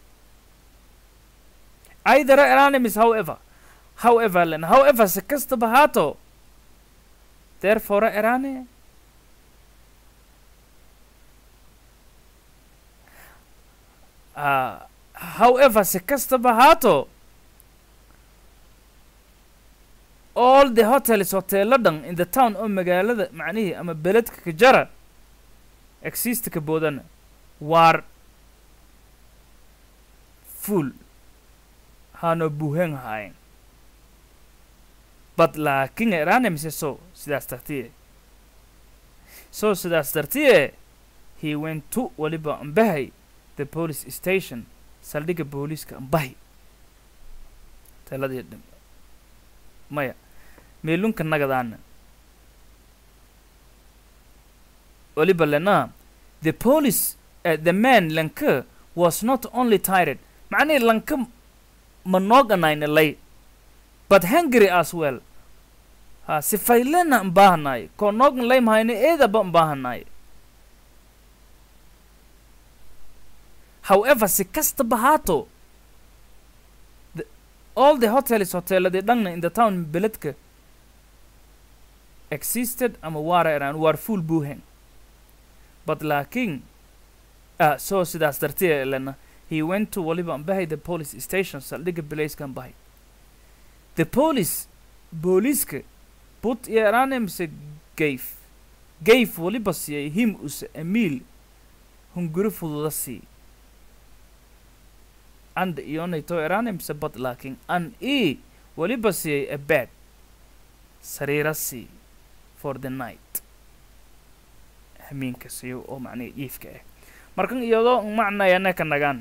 either eranimis however however len however si kastaba haato therefore erane uh, however si kastaba haato all the hotels hoteelo dhan in the town oo magaalada macnihii ama beledka ka jara exist ka boodana waar full hano buuhan haayeen bad laakiin erane mise so sidaas dartiye so sidaas dartiye he went to waliba ambahay the police station saldhigga booliiska ambahay taladii dhim maya meelunka nagadaana waliba lena the police uh, the man lanka was not only tired macnihii lanka ma nooganayna lay but hungry as well ha sifaylena mbaahanaayo koo noogan lay mahayna eedaba mbaahanaayo however si kastaba haato the, all the hotels hoteeladii dhanna in the town beledka existed ama waara eraan waar full buuhen but laakiin ah so sidaas dartee lena he went to waliba ambahay the police station saldhigga belayskan bahay the police booliiska put iyo erane mise gayf gayf waliba siiyay him use amiil hunguri fududa sii and iyonayto erane mise bad laakiin an e weliba siiyey a bed sariira sii for the night hamiinka siiyo oo macnihi iifka ah markan iyadoo macnayana ka nagaan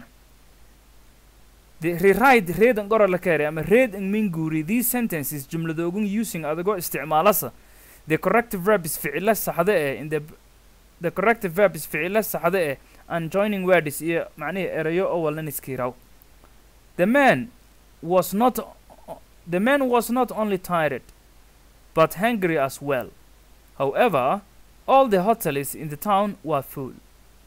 the rewrite read and gora la kare ama read and minguri these sentences jumladoogun using adigoo isticmaalasa the corrective verb is ficilo saxda eh in the the corrective verb is ficilo saxda eh and joining words iyo macnihi erayo oo walnan iskiiraw the man was not the man was not only tired but hungry as well however all the hotels in the town were full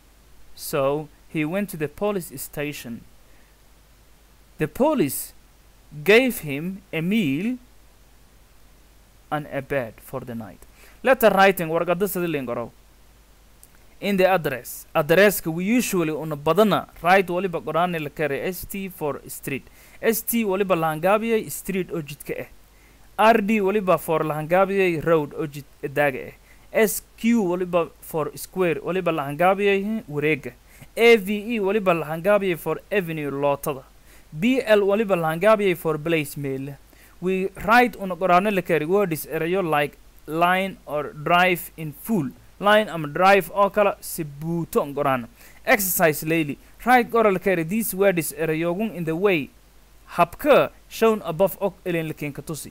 so he went to the police station the police gave him a meal and a bed for the night. Letter writing warqada sida lingaro. In the address, addresska we usually una badana write waliba qorani la kare ST for street. ST waliba lahangabiyay street oo jidka ah. RD waliba for lahangabiyay road oo jid daaga ah. SQ waliba for square waliba lahangabiyay wareega. AVE waliba lahangabiyay for avenue lootada. BL waliba lahangabiyay for place mail. We write on qorano la kari words erayo like line or drive in full. Line ama drive oo kala si buuto on qorano. Exercise lately. Write qora la kari these words erayogun in the way habka shown above ok elin lakin katusi.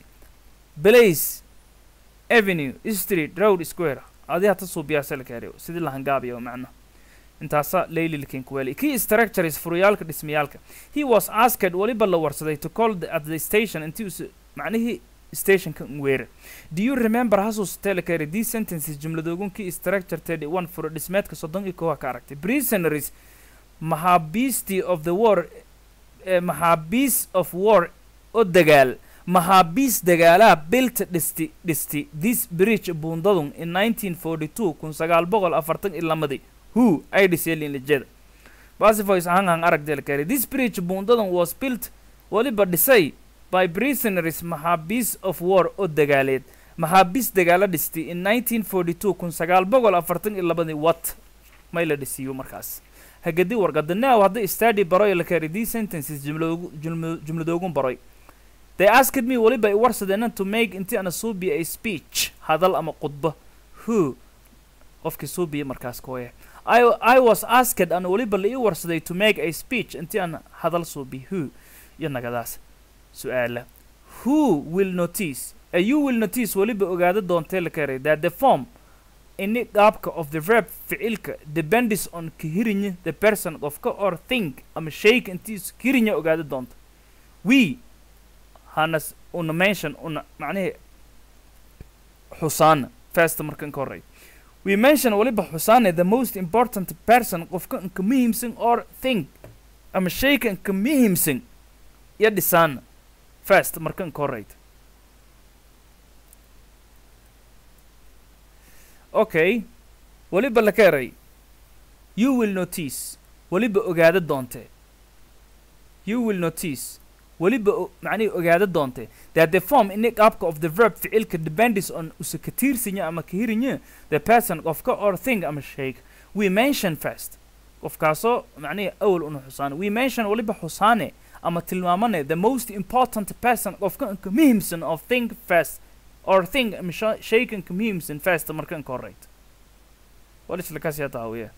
Place avenue street road square adi hata suubiyaasa la kari sidii lahangaabiyo macna intaasa layli lakin kuweli key structures furuyaalka dhismayaalka he was asked waliba la warsaday to call the, at the station intii us macnihii stationka weera do you remember hasusatee la kari these sentences jumladoogun key structure thirty one furo dhismeedka soddon iyo kowa ka aragtay prisonaries maxaabiistii of the war eh, maxaabiis of war oo dagaal maxaabiis dagaalaha bilta dhisti dhisti this bridge buundadun in 1942 kun sagaal boqol afartan iyo lamadii who ay dhiseen linlijada basifoys ahaan han arag delkari this bridge buundadan was built waliba dhisay by prisoners maxaabiis of war oo dagaaleed maxaabiis dagaalo dhistay in 1942 kun sagaal boqol afartan iyo labadii wat may la dhisiiyo markaas hagadi warqada now hadday study baroy la kari these sentences jumladoogu jumla- jumladoogun baroy they asked me waliba i warsadeenan to make inti ana suubiya a speech hadal ama khudba who qofkii suubiya markaas kooya I, I was asked an waliba la ii warsaday to make a speech intii aan hadal suubi who iyo nagadaas su-aala who will notice uh, you will notice waliba ogaada doontee la karay that the form ini qaabka of the verb ficilka depends on kahirinya the person qofka or think ama shayka intiis kahirinya ogaada doonta we hanas una mention una macnihi xusaana first markan ka horey we mention waliba xusaane the most important person qofka inka muhiimsan or think ama shayka inka muhiimsan iyo dhisaana first markan ka horeyta okay waliba la ka eray you will notice waliba ogaada doonte you will notice waliba o- macnihi ogaada doonte that the form ini qaabka of the verb ficilka depends on usa ka tiirsinya ama ka hirinya the person qofka or thing ama shayga we mention first qofkaasoo macnihi awal una xusaane we mention waliba xusaane ama tilmaamane the most important person qofka inka muhiimsan of thing first or thing ama sha- shayga inka muhiimsan first markan ka horeyta walislakasiya taawiya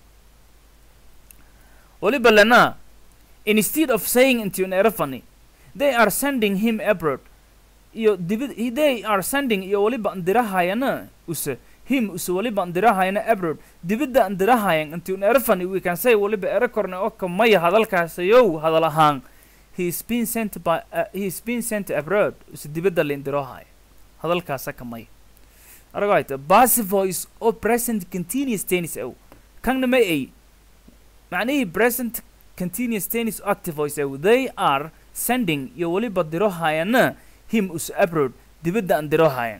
waliba lana instead of saying into an erafani they are sending him abroad iyo dibid they are sending iyo waliba andirahayana use him use waliba andirahayana abroad dibidda andirahayan into an erafani we can say waliba erakorne oo kamaya hadalkaasayow hadal ahaan he is being sent by uh, he is being sent abroad use dibidda laindirahaya hadalkaasa kamaya aragayta passive voice oo present continuous tense ow kanna ma ay macnihii present continuous tennis active voice ew they are sending iyo waliba dirohayana him us abroad dibadda aan dirohayan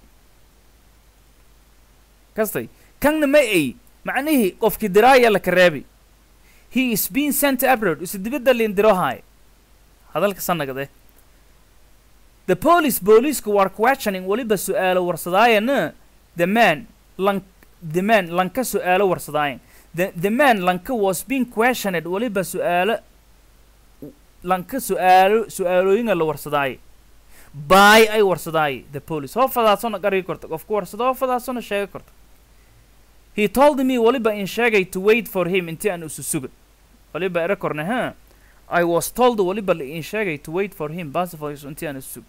kastay kanna ma ay macnihii qofkii diraaya la kareebi he is being sent abroad is dibadda liin dirohay hadalka sanagade the police booliisku war questioning waliba su-aalo warsadaayana the man lan the man lanka su-aalo warsadaayan the, the man lanka was being questioned waliba su-aalo lanka su-aalo su-aalooyinga la warsadaaye by ay warsadaay the police hoo fadaasona qarigi korta qofku warsado hoo fadaasona sheega korta he told me waliba in sheegay to wait for him intii aan isu suga waliba ere korne ha I was told waliba la in sheegay to wait for him basifoys intii aan isu sug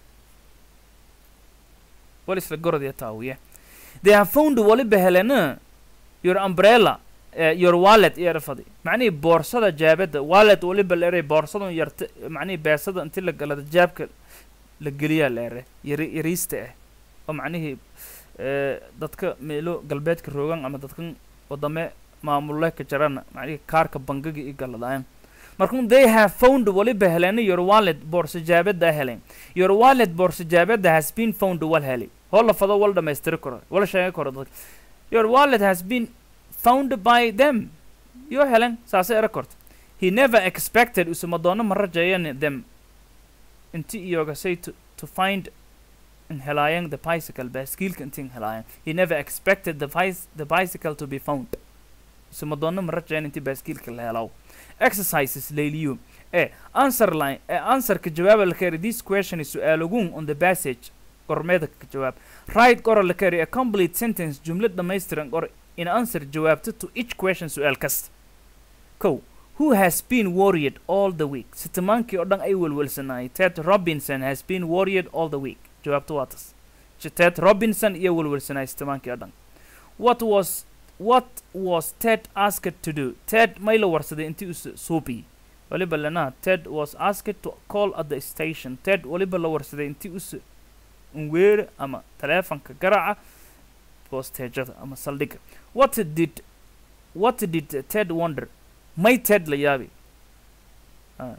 wal isla gorodya taawiye they have found waliba helena your umbrella uh, your wallet iyo erfadi macnihii boorsada jaabada wallet waliba la eray boorsadan yarta macnihii beesada intii la galada jaabka la geliyaa la ere yari yariista ah oo macnihii eh, dadka meelo galbeedka roogan ama dadkan wadame maamulle ka jarana macnihii kaarka bangiga i galadaayan markun they have found waliba helena your wallet boorsa jaabada helen your wallet boorsa jaabada has been found wal heli hoo la fado wal dhamaystiri karo wala sheegi karo dadka your wallet has been found by them yo helen saasay era korta he never expected usuma doono ma rajayan them inti iyoga say to, to find in helaayang the bicycle baaskiilka inti in helaayang he never expected the, bice, the bicycle to be found usuma doono ma rajayan inti baaskiilka la helaw exercises layliyo e answer line e answerka jawaaba la kari this question is su'aalogun on the passage qormeeda ka jawaab right qora la kari a complete sentence jumlad dhammaystiran qor in answer jawaabta to each question su'aal kasta kow who has been worried all the week sitimaankii oo dhan ay welwelsanaayay ted robinson has been worried all the week jawaabta waa tas J- ted robinson iyo welwelsanaayay sitimaankii oo dhan what was what was ted asked to do ted may la warsaday intii us suubi waliba lana ted was asked to call at the station ted waliba la warsaday intii us unweere ama taleefanka garaca bosteejada ama saldhigga what did what did ted wonder may ted la yaabi Ah.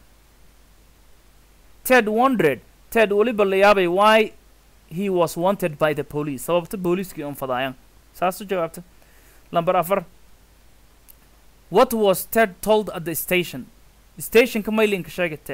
ted wondered ted waliba la yaabay why he was wanted by the police sababta booliiskii un fadaayan saas u jawaabta lamber afar what was ted told at the station stationka maylinka sheegay ted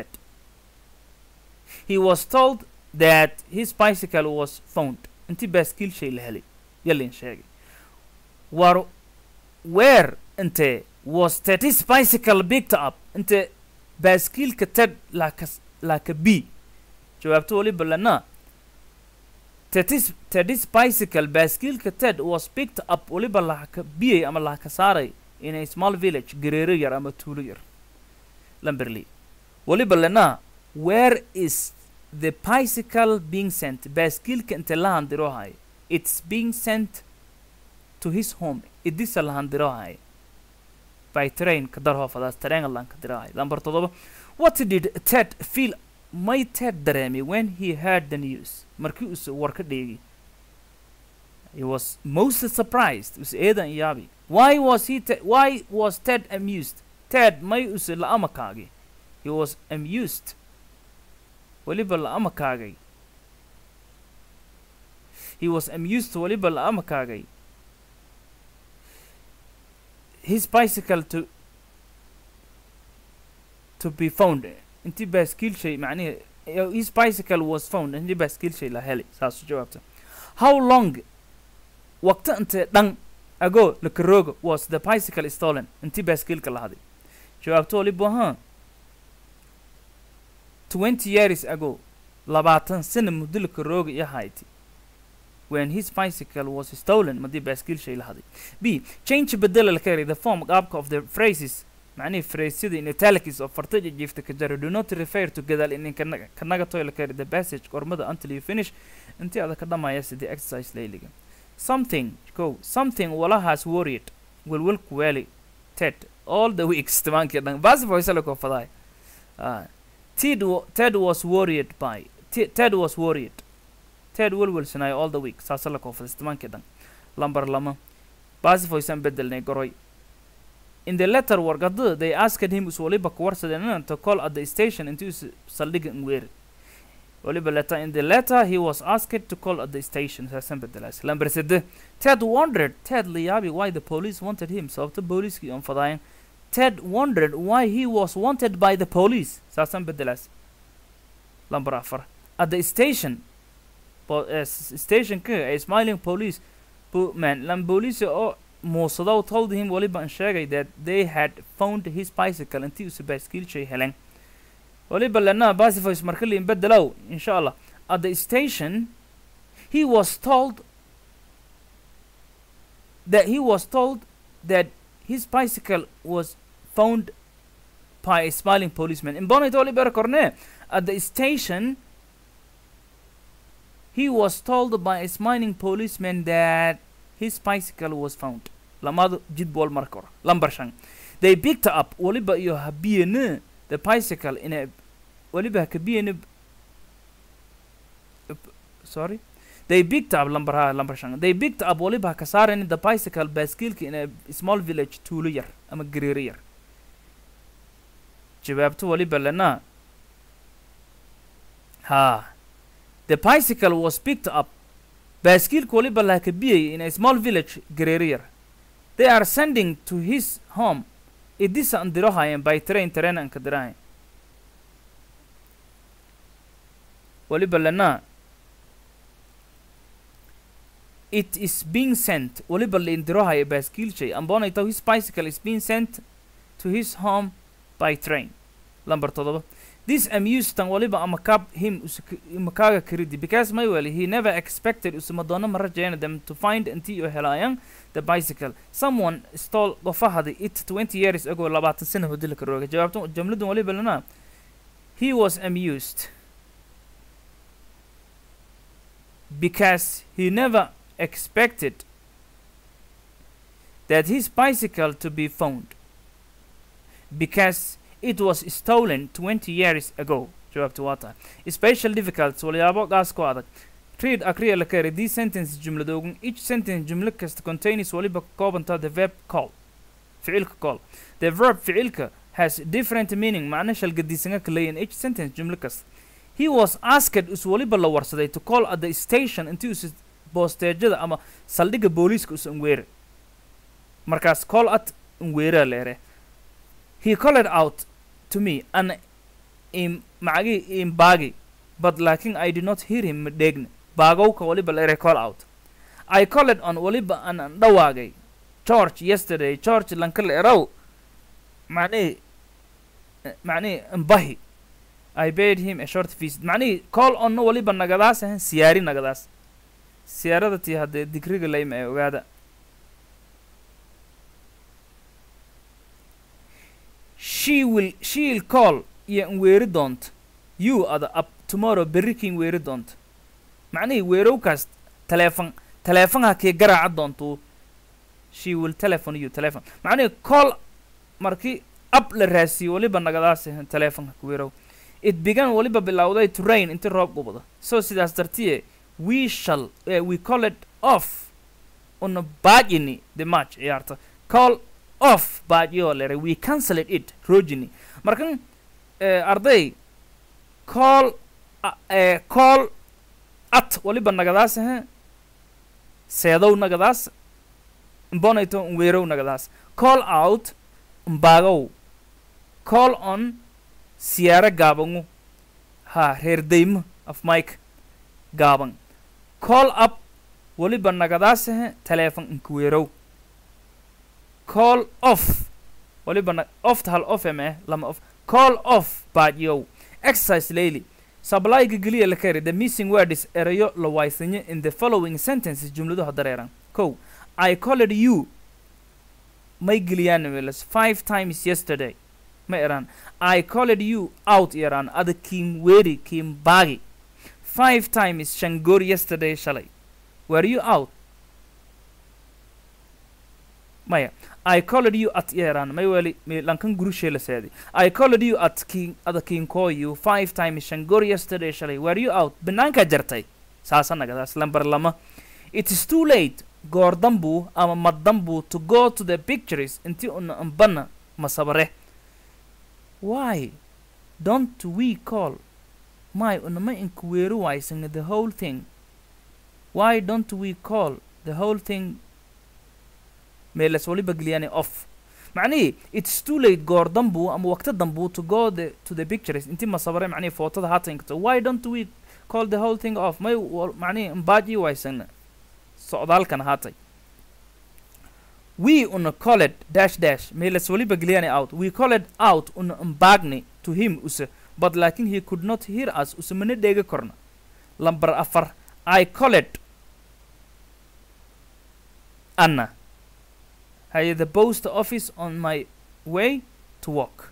he was told that his bicycle was found intii baaskiil shay la helay yalin sheegay war where inte was ted's bicycle picked up inte baaskiilka ted laaka laaka b jawaabta waliba lana ted's ted's bicycle baaskiilka ted was picked up waliba laaka biyay ama laaka saaray in a small village gareero yar ama tuulo yar lamberley waliba lana where is the bicycle being sent baaskiilka inte la handiro hay it's being sent to his home idisa la handiro hay by train ka darho fadaas tareen lan ka dirahay lambar todoba what did ted feel may ted dareemay when he heard the news markii uu war ka dheegi he was most surprised us eedan yaabi why was he te- why was ted amused ted may use la amakaagi he was amused waliba la amakaagay he was amused waliba la amakaagay his bicycle to to be found intii baaskiil shay macnihi uh, his bicycle was found intii baaskiil shay la helay saas u jawaabta how long waqti intee dhan ago lakarooga was the bicycle stolen intii baaskiilka la haday jawaabta waliba ha twenty years ago labaatan sana muddo lakarooga iyo hayti when his bicycle was stolen madii baaskiil shay la haday b change bedela la kari the form qaabka of the phrases macnihi phraseyada in italics oo fartaja jiifta ka jara do not refer to gadaal inin kanaga kanaga toy la kari the passage qormada until you finish intii ada ka dhamaya sidii exercise layliga something go something walahaas worried welwelku weeli ted all the weeks tamaankii dhan baasi voisala koo fadaay Ah. Ted, wa- Ted was worried by T- Ted was worried Ted welwelsanayo all the week saasa la koofada istimaankii dhan lambar lama baasi voisan bedelnay goroy in the letter warqadada they asked him is waliba ku warsadeen to call at the station intii us saldhiga ngweeri waliba letter in the letter he was asked to call at the station saasan bedelaas lambar sede Ted wondered Ted la yaabi why the police wanted him sababta booliiskii on fadaayan Ted wondered why he was wanted by the police saasan bedelaas lambar afar at the station po- eh, s- stationka a smiling police bu- man lam police oo muusadow told him waliba an sheegay that they had found his bicycle intii usa baaskiil shay helen waliba lana basifoys marka liin bedelow insha allah at the station he was told that he was told that his bicycle was found by a smiling policeman in bonnet oliver corne at the station he was told by a smiling policeman that his bicycle was found lamadu jid bool marka hore lambar shan they picked up waliba iyo habiyene the bicycle in a waliba hakabiyene sorry they picked up lambar ha lambar shan they picked up waliba ka saareen the bicycle baaskiilka in a small village tuulo yar ama gariiro yar jawaabto waliba lena ha the bicycle was picked up baaskiilka waliba la kabiyay in a small village gariiro yar they are sending to his home idisa an dirohayen by train train an ka dirahayen waliba lena it is being sent waliba la indirohaya baaskiilshay ambonayto his bicycle is being sent to his home by train lambar todoba this amused tan waliba ama kab him umakaaga karidi because maywell he never expected usumadoono ma rajayna them to find intii u helaayaan the bicycle someone stole gofahadi it 20 years ago labaatan sana hodilka rooga jawaabta jumladan waliba lana he was amused because he never expected that his bicycle to be found because it was stolen 20 years ago jawaabta waa tahay special difficult walyaabo gaas ku adag read akriya la kari these sentence jumladoogun each sentence jumlo kasta contains waliba ka koobanta the verb call ficilka call the verb ficilka has different meaning macna shalgadiisanga ka leeyahin each sentence jumlo kasta he was asked us waliba la warsaday to call at the station intii us boosteejada ama saldhigga booliiska us unweere markaas call at unweeraa leere he called out to me an im macagi im baagi but laakin i did not hear him dheegne baagowka waliba leere call out i called on waliba an an dhawaagay george yesterday george lankale erow macnihi macnihi mbahi I paid him a short visit macnihii call onna waliba nagadaas ahan siyaari nagadaas siyaarada tii haddee digriga layma ee ogaada she will she'll call iyo n weeri doonta you ada up tomorrow berri kiin weeri doonta macnihii weerowkaas taleefon taleefonha kii garaaca doontuu she will telephone you telephone macnihii call markii ab la raasiyo waliba nagadaas ahan taleefonka weerow it began waliba bilowday to rain intii roob gubada so sidaas dartiye we shall uh, we call it off una baajini the match ciyaarta call off baajiyoo lere we cancelled it rojini markan uh, arday call uh, uh, call at waliba nagadaas ahe seedow nagadaas mbonayto nweerow nagadaas call out mbaagow call on siyaaro gaabangu ha reer daymo af mike gaaban call up waliba nagadaasahe taleefon inkuweerow call off waliba na ofta hal off eme lama off call off baadyow exercise layli sablayga geliya la kari the missing word is erayo la waysanye in the following sentences jumladuha dareeran kow i called you may geliyaan welas five times yesterday ma eraan I called you out Iran ada Kim Weri Kim Bagi five times Shangor yesterday shalay were you out maya I called you at Iran may weli me lankan gurushe la seedi I called you at King ada King call you five times Shangor yesterday shalay were you out banaanka jartay saasa nagadaas lambar lama it is too late goor dambu ama maddambu to go to the pictures intii una ambana masabare why don't we call my unama inkuweeri waysana the whole thing why don't we call the whole thing meelas waliba geliyani off macnihii it's too late goor dambu ama waqti dambu to go the to the pictures intii masabare macnihii footada haata inkato why don't we call the whole thing off may macnihii mbaaji waysana socdaalkan haatay we una called dash dash meelas waliba geliyani out we called out una mbaagni to him use but laakin he could not hear us use mana dheega korna lamber afar i colled anna haye the post office on my way to work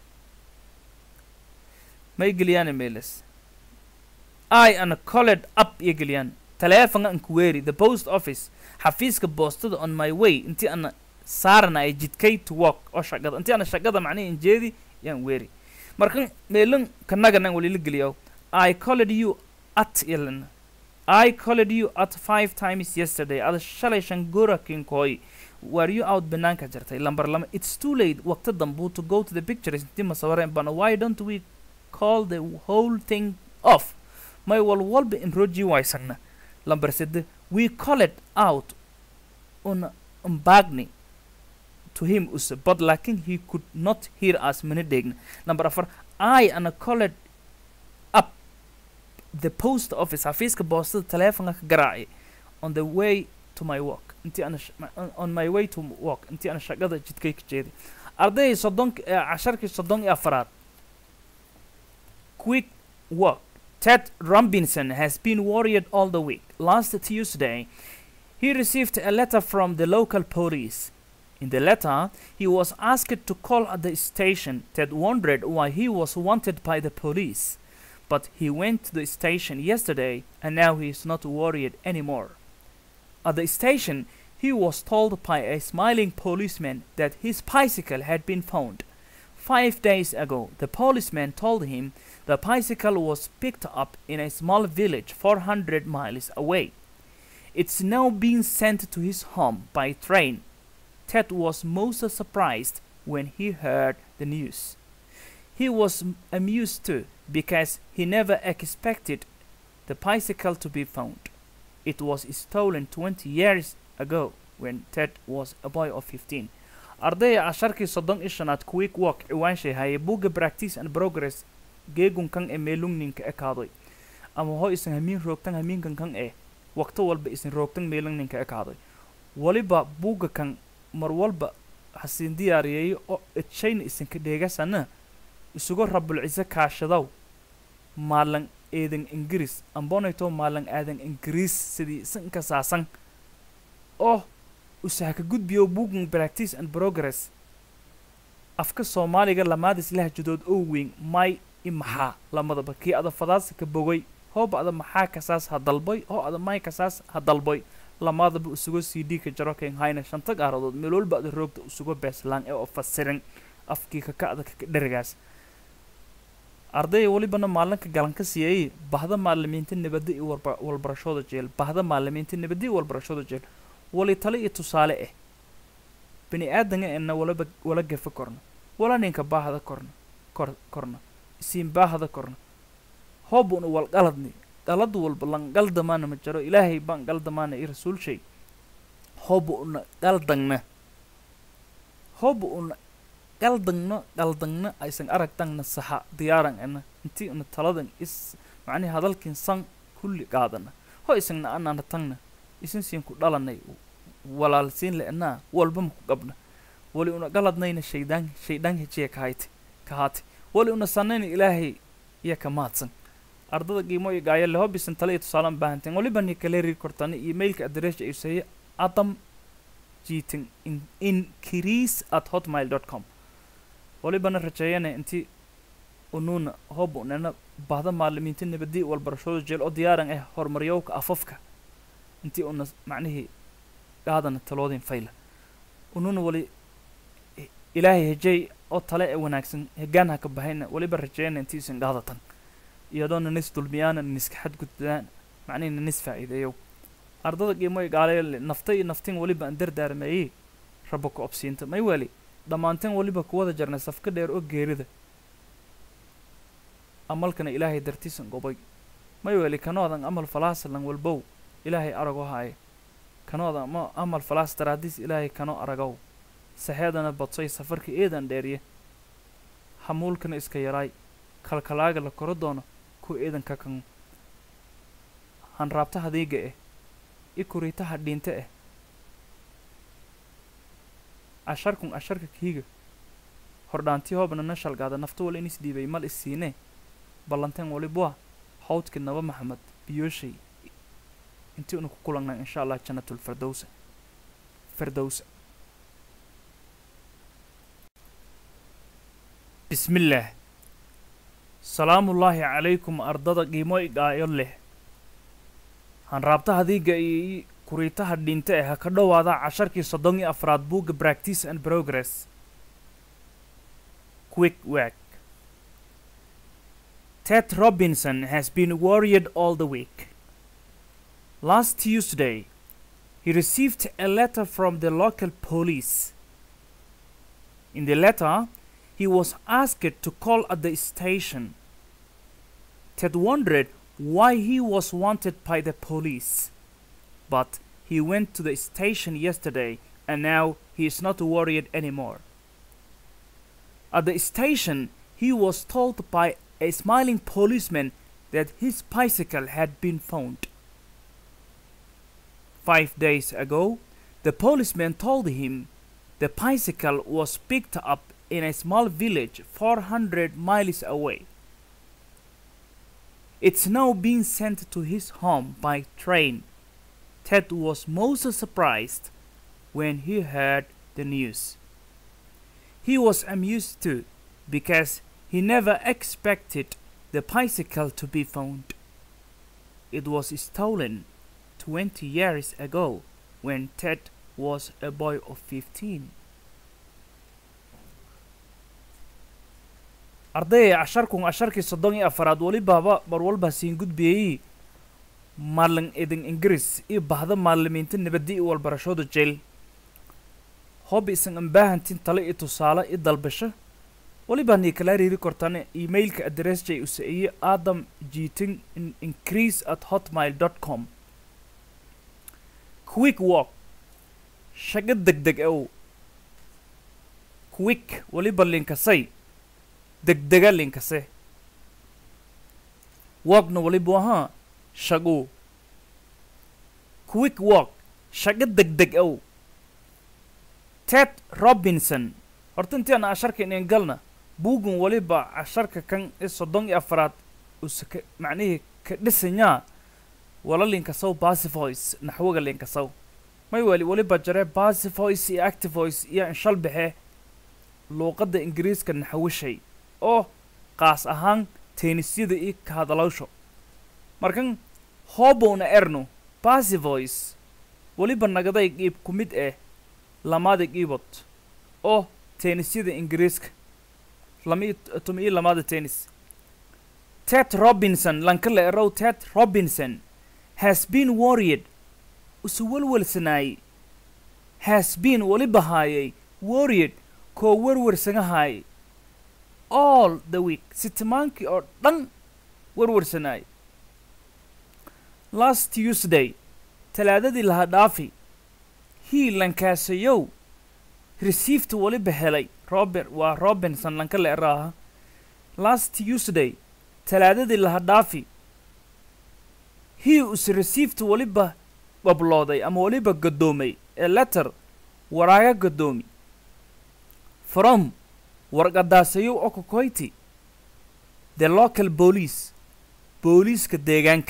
may geliyaan emails i ana colled up iyo geliyaan taleefanka an kuweeri the post office xafiiska boostada on my way intii ana saarana ay jidkay to work oo shaqada intii ana shaqada macnihi injeedi yaan weeri markan meelin kanaganan walila geliyo i colled you at ilan i colled you at five times yesterday ada shalay shan gora kinkooy were you out banaanka jirtay lambar lama it's too late waqti dambuu to go to the pictures intii masawareen bana why don't we call the whole thing off may walwalba in roji waysagna lambar sede we call it out on umbagni to him use but laakin he could not hear us mana dheegna number afar i ana colled up the post office xafiiska boostada taleefonka ka garaacay on the way to my work intii ana sh- ma- on- on my way to work intii ana shaqada jidkay ka jeeday ardayday soddon casharkii soddon iyo afaraad quick work Ted Robinson has been worried all the week. Last Tuesday, he received a letter from the local police. In the letter, he was asked to call at the station. Ted wondered why he was wanted by the police. But he went to the station yesterday and now he is not worried anymore. At the station, he was told by a smiling policeman that his bicycle had been found. Five days ago, the policeman told him the bicycle was picked up in a small village 400 miles away. It's now being sent to his home by train. Ted was most surprised when he heard the news. He was m- amused too because he never expected the bicycle to be found. It was stolen 20 years ago when Ted was a boy of 15. ardaya casharkii soddon iyo shanaad quick walk ciwaanshay haye buugga practice and progress geegunkan ee meelungninka ekaadoy ama ho isan hamiin roogtan hamiinkan kan ee waqto walba isan roogtan meelungninka ekaadoy waliba buugga kan mar walba hasiin diyaariyeeyo oo edshayna isanka dheegasana isugu rabulcise kaashadow maalan eedan ingiriis ambonayto maalan aadan ingiriis sidii isanka saasan oo usahaka gudbiyo buuggan practice and progress afka soomaaliga lamaadis lahjadood oo weyn may i maxaa lamadaba kii ada fadaasa ka bogay hooba ada maxaa kasaas ha dalboy hoo ada may kasaas ha dalboy lamadaba usugo c d ka jaro ken hayna shanta gaaradood meel walba ada roogta usugo beeslaan ee oo fasirin afkii kaka ada kaka dherigaas ardaya welibana maalinka galanka siiyay bahda maalimiinta nabadda iyo warba- walbarashooda jeel bahda maalimiinta nabadda iyo walbarashooda jeel wali tale iyo tusaale ah bini aadanga ena walaba wala gafa korna wala ninka baahda korna kor korna isiin baahda korna hoobuna wal qaladni qalad walba lan qaldamaana ma jaro ilaahay baan qaldamaana i rasuul shay hooba una qaldangna hooba una qaldangno qaldangna aysan aragtangna saxa diyaaran ena intii una taladan is macnihi hadalkin san kulli qaadana ho isagna anaana tangna isin siin ku dhalanay walaalsiin le'naa walba maku qabna wali una galadnayna shaydaan shaydaan hejiya kahayte kahaate wali una sanayna ilaahay iya ka mahadsan ardada qiimo iyo gaayo leho bisan tale iyo tusaalaan baahanteen waliba ni kale rir kortani emailka adreesha ay saye adam jiitin in increase at hotmail dot com walibana rajeeyana intii unuuna hob unana bahda maalimiinta nabadii walbarashooda jeel oo diyaaran ah horumaryowka afafka intii una macnihii qaadana taloodin fayla ununa wali i- ilaahay hejey oo tale ee wanaagsan hegaan ha ka bahayna waliba rajeeyana intii isin qaadatan iyadoona nis dulmiyaana niska xadgudbaan macnihina nis faa'iideeyow ardada qiimoy gaalayo nafta iyo naftin waliba aan dardaarmeeyey rabo ku obsiinta may weli dhammaanteen waliba kuwada jarnay safka dheer oo geerida amalkana ilaahay dartiisan gobay may weli kanoodan amal falaasalan walbow ilaahay aragoo haaye kanooda ama amal falaas daraadiis ilaahay kanoo aragow saxeedana badsoy safarka eedan dheeriye hamuulkana iska yaraay kalkalaaga la koro doono ku eedanka kan hanraabtaha diiga eh i kuriitaha dhiinte eh asharkun asharka kiiga hordhaantii hoobna na shalgaada nafta wala in isdhiibay mal isiine ballanteen walibwa hawdki naba maxamed biyoshay intii unu ku kulannaa insha allah jannatulfirdowsa firdowsa bismillaah salaamullaahi calaykum ardada qiimo igaayo leh hanraabtaha diiga iyo kuriitaha dhinta ee ha ka dhowaada casharkii soddon iyo afraad buugga practice and progress quick work ted robinson has been worried all the week last tuesday he received a letter from the local police in the letter he was asked to call at the station ted wondered why he was wanted by the police. But he went to the station yesterday and now he is not worried anymore. At the station, he was told by a smiling policeman that his bicycle had been found. Five days ago, the policeman told him the bicycle was picked up in a small village 400 miles away. It's now being sent to his home by train. Ted was most surprised when he heard the news. He was amused too, because he never expected the bicycle to be found. It was stolen 20 years ago when Ted was a boy of 15. ardayay casharkun casharkii soddon iyo afaraad welibaaba mar walba siin gudbiyey maalin idin ingiriis iyo bahda maalimiinta nabadda iyo walbarashooda jeel hob isan ambaahantin tale iyo tusaale iyo dalbasho weliba nii kala riiri kortaan emailka address jay usaiye adam jiting increase at hotmail dot com quick walk shago deg deg ow quick weliba linkasay degdega linkase walkna walibu ahaa shagu quick walk shago degdeg ow ted robinson horta intii ana casharka inin galna buugun waliba casharka kan i soddon iyo afaraad use ka macnihii ka dhisanyaa wala linkasow basivoice naxwaga linkasow may wali waliba jare basivoice iyo activoice iyo inshal baxe luuqadda ingiriiska naxwishay oo qaas ahaan teenisyada iyo ka hadalawsho markan hoobowna erno basivoice weliba nagaday qiib ku mid ah lamaada qiibod oo teenisyada ingiriiska lama tuma iyo lamaada tennis ted robinson lankala erow ted robinson has been worried usu welwelsanaayey has been weliba haayay worried koo werwersanahaayay all the week sitimaankii oo dhan werwersanaayay last tuesday talaadadii laha dhaafi hii lankaasayow received weliba helay robert waa robinson lanka la eraaha last tuesday talaadadii laha dhaafi hii us received weliba bablooday ama weliba gadoomay ee letter waraaga gadoomi from warqadaasayow okokoyti the local police booliiska deegaanka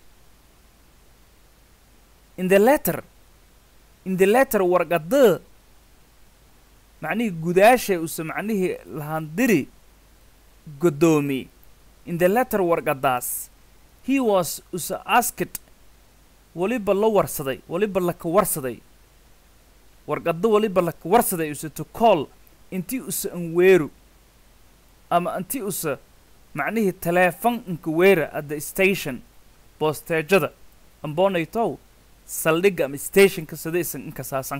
in the letter in the letter warqada macnihii gudaasha use macnihii lahandiri godoomi in the letter warqadaas he was use asked weliba la warsaday weliba laka warsaday warqado weliba laka warsaday use to call intii use anweeru ama intii use macnihii taleefon inkaweera at the station boosteejada amboonaytow saldhigga ama stationka sida isan inkasaasan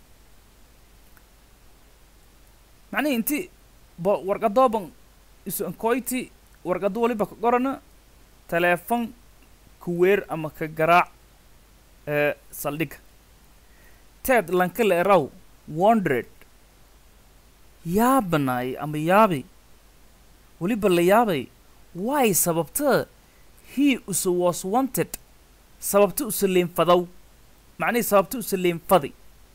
macnihii inti bo warqadooban isu ankoyti warqado waliba ka qorana taleefon kuweer ama ka garaac ee saldhigga ted lankale eraw wondred yaabanaay ama yaabi weliba la yaabay why sababta he use was wanted sababta use liinfadow macnihii sababta use liinfadi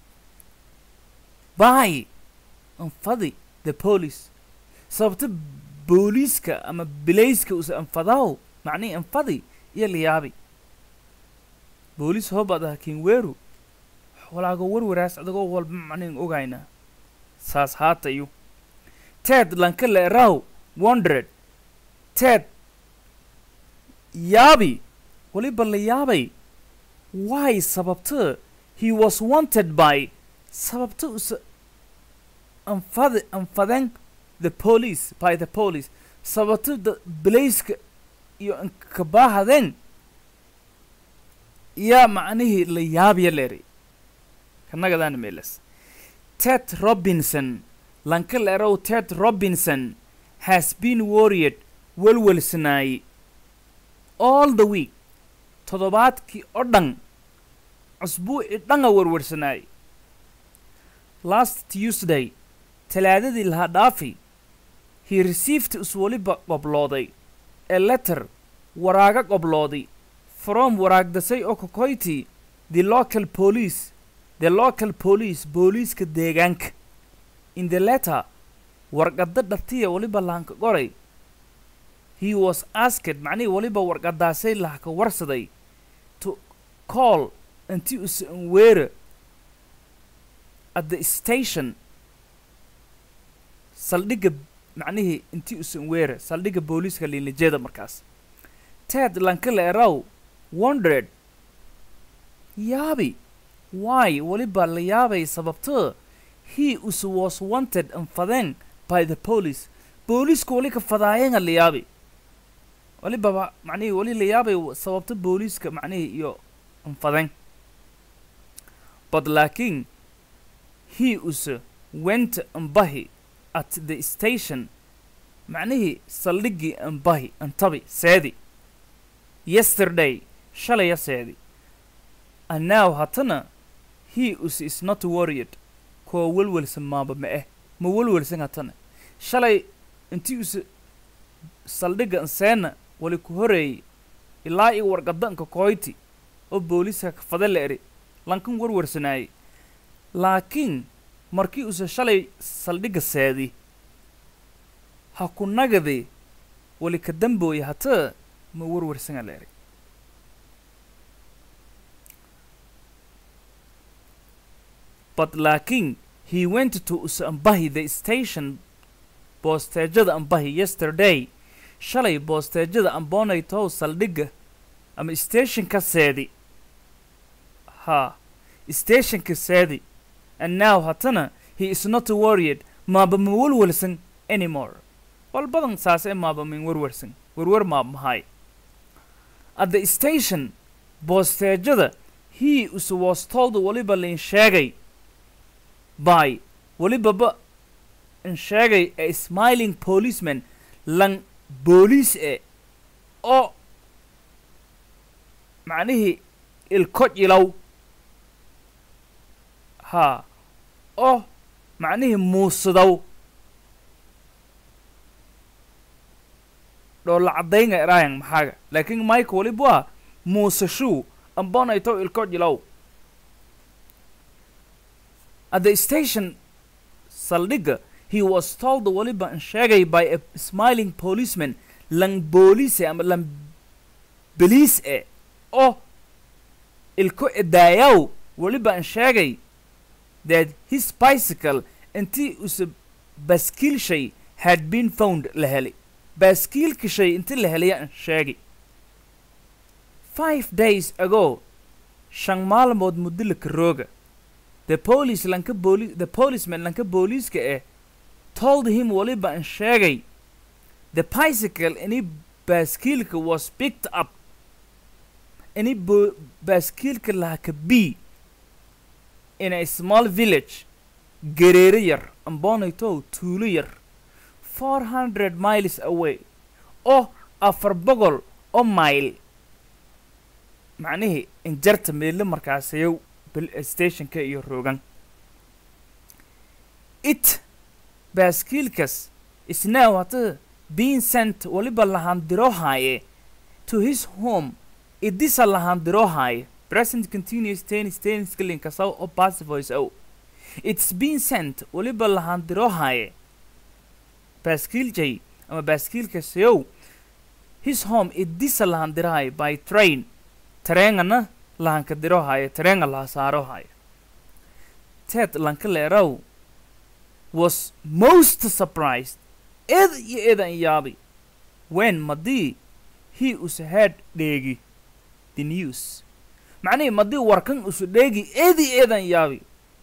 by anfadi the police sababta booliiska ama bilayska use anfadaw macnihii anfadi iyo la yaabi booliis hoobaad aha kiin weeru walaago warwaraas adagoo walba macnayn ogayna saas haatayu ted lanka le raw wondered ted yaabi waliba la yaabay why sababta he was wanted by sababta usa anfad anfaden the police by the police sababta da bilayska iyo ankabaahaden yaa macnihii la yaabya leeri kanagadaana meelas ted robinson lanka leerow ted robinson has been worried welwelsanaay all the week toddobaadkii oo dhan cusbuuci dhanga werwersanaay last tuesday talaadadii lahaa dhaafi he received is weliba qoblooday a letter waraaga qoblooday from waraagdasay oo kokoyti the local police the local police booliiska deegaanka in the letter warqadda dhartiya weliba lahanka qoray he was asked macnihii weliba warqadaasay lahaka warsaday to call intii usa weera at the station saldhigga macnihii intii usan weera saldhigga booliiska liinlijada markaas ted lankale eraw wondered yaabi why weliba la yaabay sababto he us was wanted anfadeen by the police booliiska weli ka fadaayenga la yaabi welibaba macnihii weli la yaabay sababto booliiska macnihii iyo anfadeen but laakiin he us went ambahi at the station macnihii saldhiggii ambahi antabi seedi yesterday shalaya seedi and now hatana he us is not worried koo welwelsan maaba ma eh ma welwelsan hatana shalay intii us saldhigga anseena wali ku horeeyey ilaa iyo warqadanka kooyti oo booliiska kafade la eri lankan warwarsanaayey laakiin markii use shalay saldhigga seedi ha ku nagadi wali ka dambooya hataa ma warwarsanga la eri but laakiin he went to use ambahi the station boosteejada ambahi yesterday shalay boosteejada amboonaytow saldhigga ama stationka seedi ha stationka seedi and now hatana he is not worried maaba ma welwelsan anymore wal badan saas ee maaba min werwersan werwer maab mahay at the station boosteejada he us was told waliba lain sheegay by walibaba in sheegay a smiling policeman lan booliis e oo macnihii ilko jilow haa oo macnihii muusidow dhoolla caddaynga eraayan maxaaga laakiin mike waliba waa muusashuu ambonayto ilko jilow at the station saldhigga he was told waliba in sheegay by a smiling policeman lan booliise ama lan beliis e oo ilko edaayaw waliba in sheegay that his bicycle intii use baskiil shay had been found la helay baaskiilka shay intii la helaya in sheegay five days ago shan maalmood muddo laka rooga the police lanka booli the policeman lanka booliiska eh told him waliba in sheegay the bicycle any baaskiilka was picked up any bo baaskiilka lahaka b in a small village gereere yar ambonaytow tuulo yar four hundred miles away oo afar boqol oo mile macnihii injarta meelo markaasayow stationka iyo roogan it baaskiilkas isnow hata being sent waliba lahaandiroohaaye to his home idisa lahaandiroohaaye present continuous tennis tennis kalinkasaw oo passive voice ow it's been sent waliba lahaandiroohaaye baaskiil jay ama baaskiilkasayow his home idisa lahaandiraaye by train tareengana lahanka diro haya tareenga laha saaro haya ted lanka leeraw was most surprised ed iyo edan yaabi when madii he us had dheegi the news macnihii madii warkan usu dheegi edi edan yaabi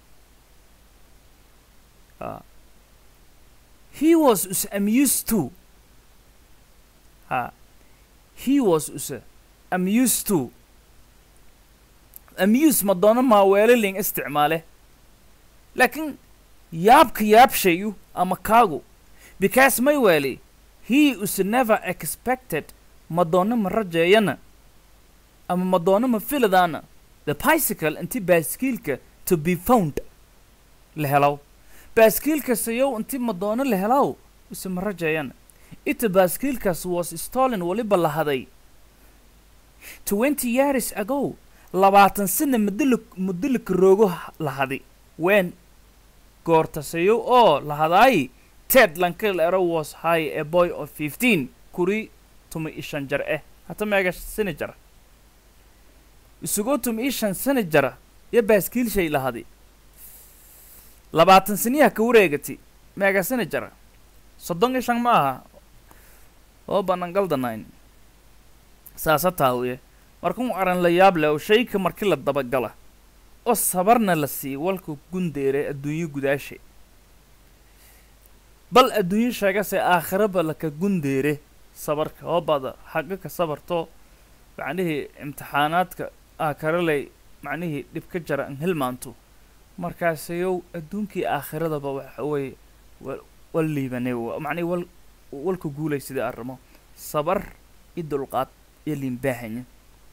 Ah. he was us amused too ha he was us amused too amuse ma doono maa weelaling isticmaale laakiin yaabka yaabshayu ama kaagu because may weeli he us never expected ma doono ma rajeeyana ama ma doono ma filadaana the bicycle inti baaskiilka to be found la helaw baaskiilkasayow inti ma doono la helaw use ma rajeeyana ita baaskiilkaas was stolen waliba lahaday twenty years ago labaatan sana muddo mudolika roogo h- lahadi wen goortasayo oo lahadaay ted lankalero was high a boy of fifteen kuri tuma ishan jar eh hata meega sani jara isugoo tuma ishan sani jara iyo baaskiil shay lahadi labaatan saniyaha ka wareegati meega sani jara soddon ishan ma aha oo banan galdanayn saasa taawiye markuu aran la yaab leh oo shayka markii la dabagala oo sabarna la siiy walka gundeere adduunyo gudaashe bal adduunyo sheegase aakhiraba laka gundeere sabarka oo bada xaqa ka sabarto macnihii imtixaanaadka aakaraley macnihii dhib ka jara an hilmaanto markaasayow adduunkii aakhiradaba waxa weeye wa- wal liibanay wa- macnihi wal walka guulay sidii arrimo sabar iyo dulqaad iyo liinbaahanya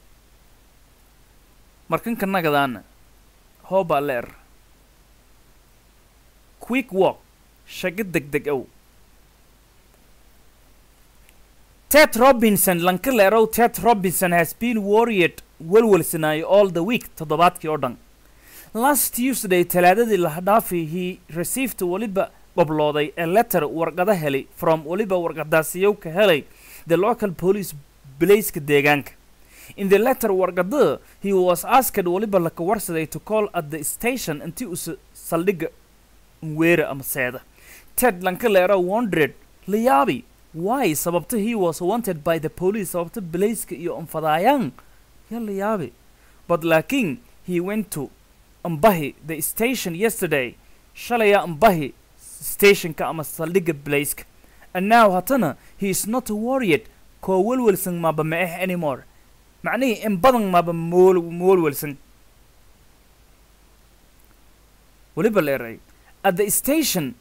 markanka nagadaana hoobaa leer quick walk shago degdeg ow ted robinson lanka leerow ted robinson has been worried welwelsanaayo all the week toddobaadkii oo dhan last tuesday talaadadii lahadhaafii he received weliba qoblooday a letter warqada helay from weliba warqadaasiyow ka helay the local police bilayska deegaanka in the letter warqada he was asked weliba laka warsaday to call at the station intii usa saldhigga weera ama seeda ted lanka leera wondered la yaabi why sababta he was wanted by the police sababta bilayska iyo anfadaayaan ya la yaabi but laakiin he went to ambahi the station yesterday shalaya ambahi stationka ama saldhigga bilayska and now hatana he is not worried koo welwelsan maba ma eh anymore macnihii in badan maba mool moolwelsan weliba leeray at the station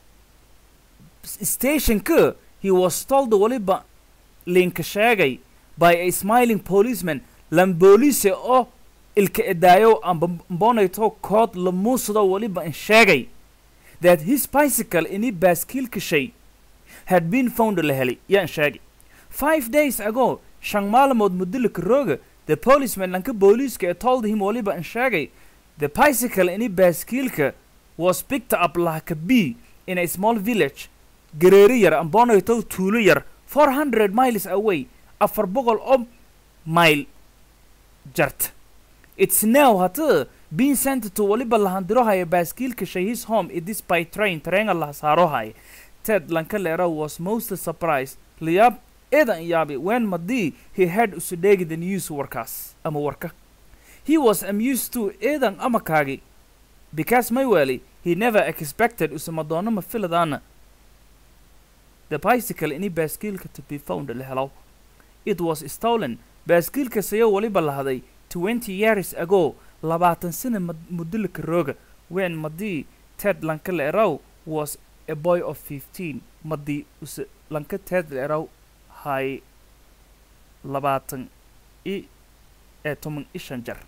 stationka he was told weliba linka sheegay by a smiling policeman lamboolise oo ilka edaayo amba mbonayto kood la muusado weliba in sheegay that his bicycle ini baaskiilka shay had been found la helay yaan sheegay five days ago shan maalmood mudolika rooga the policeman lanka booliiska ee told him weliba in sheegay the bicycle ini baaskiilka was picked up like a bee in a small village gareeri yar ambonayto tuulo yar four hundred miles away afar boqol oo mile jarta it's now hata being sent to weliba lahandirohaya baaskiilka shay his home it is by train tareenga laha saarohaya ted lanka leera was most surprised liyaab eedan yaabi when madii he had usudheegi the news warkaas ama warka he was amused to eedan amakaagi because mayweli he never expected usama doono ma filadaana the bicycle ini baaskiilka to be found la helo it was stolen baaskiilka sayo weliba lahaday twenty years ago labaatan sana mad- mudolika rooga when madii ted lanka leeraw was a boy of fifteen madii use lanka ted leeraw hay labaatan i ee toban ishan jar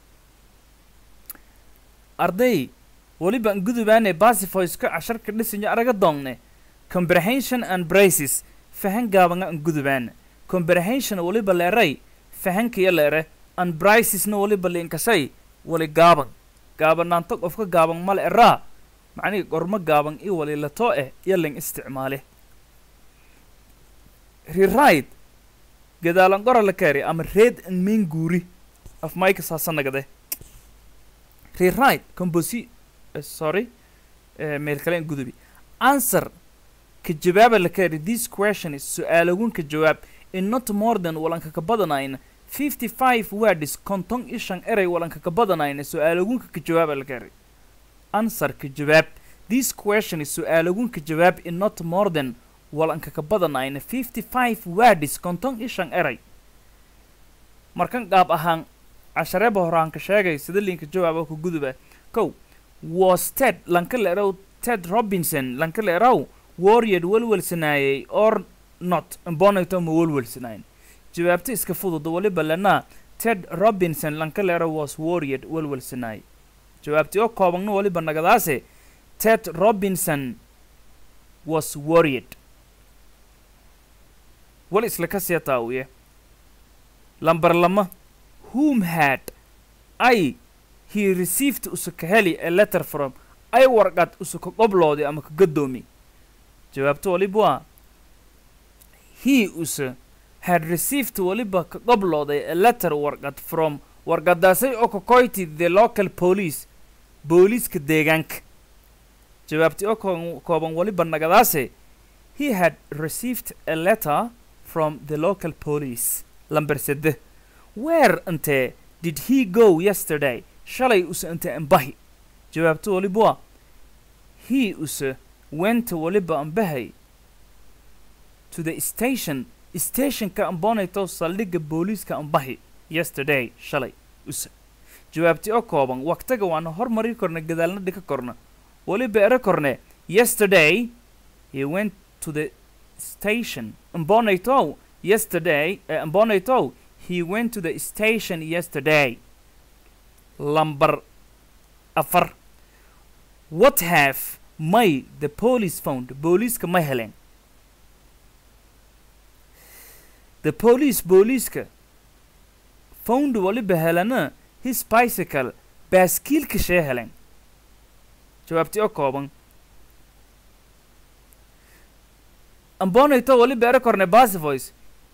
arday weliba an gudubaane basifoyska casharka dhisinyo araga doongne comprehension and braces fahan gaabanga an gudubaane comprehension weliba leeray fahankiya leere and bracesna weliba liinkashay wali gaaban gaabanaanto qofka gaaban male eraa macnihi gormo gaaban i wali latoo eh iyo ling isticmaale rewrite gadaalan qora la kaari ama reed an main guuri af mike saasanagade rewrite composi uh, sorry uh, meel kale in gudubi answer ka jawaaba la kari this question is su-aalagun ka jawaab in not more than walanka ka badanayna 55 words konton ishan erey walanka ka badanayna su-aalagunka ka jawaaba la kari answer ka jawaab this question is su-aalagunka jawaab in not more than walanka ka badanayna 55 words konton ishan erey markan qaab ahaan cashareeba horaan ka sheegay sida linka jawaaba ku guduba kow was ted lanka la erow ted robinson lanka la erow warrior welwelsanaayay or not bonito ma welwelsanayn jawaabta iska fudud waliba lana ted robinson lanka la erow was warrior welwelsanaay jawaabtii oo koobagna waliba nagadaase ted robinson was worried wal isla ka sii taawiye lambar lama whom had i he received usuka heli a letter from ay warqad usuka qoblooday ama ka gadoomi jawaabta waliba waa he use had received waliba ka qoblooday a letter warqad from warqadaasay oo ka koyti the local police booliiska deegaanka jawaabtii oo koo- kooban waliba nagadaase he had received a letter from the local police lamber sede where intee did he go yesterday shalay use inte ambahi jawaabta waliba waa he use went waliba ambahay to the station stationka ambonayto saldhigga booliiska ambahi yesterday shalay use jawaabtii oo kooban waqtiga waana hormari korna gadaalna dhika korna waliba ere korne yesterday he went to the station ambonayto yesterday uh, ambonayto he went to the station yesterday lamber afar what have may the police found booliiska ma heleen the police booliiska found waliba helana his bicycle baaskiilka shee heleen jawaabtii oo kooban ambonayto waliba ere korne basivoice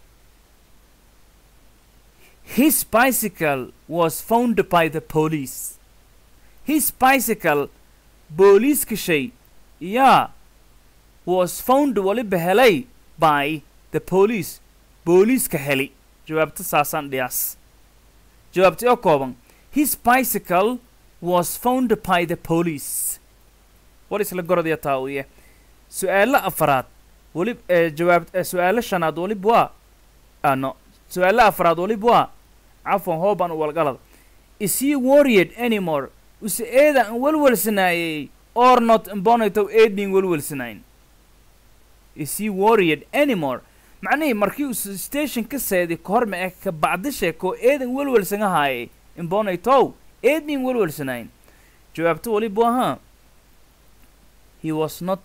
his bicycle was found by the police his bicycle booliiska shay yaa was found waliba helay by the police booliiska heli jawaabta saasaan dhiyaas jawaabtii oo kooban his bicycle was found by the police war isla gorodya taawiye su-aalo afaraad walib ee jawaab ee su-aalo shanaad walib waa ah no su-aalo afaraad walib waa cafwan hooban walgalad is he worried anymore use eeda an welwelsanaayey or not imbonaytow eednin welwelsanayn is he worried anymore macnihii markii uu station ka seedi kahor ma eh ka bacdishe koo eedan welwelsan ahaayey imbonaytow eednin welwelsanayn jawaabto waliba ahaa he was not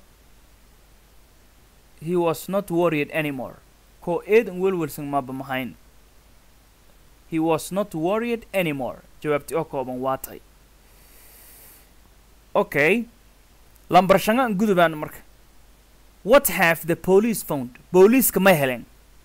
he was not worried anymore koo eedan welwelsan maba mahayn he was not worried anymore jawaabtii oo kooban waa tahay okay lambar shangaan gudubaan marka what have the police found booliiska ma heleen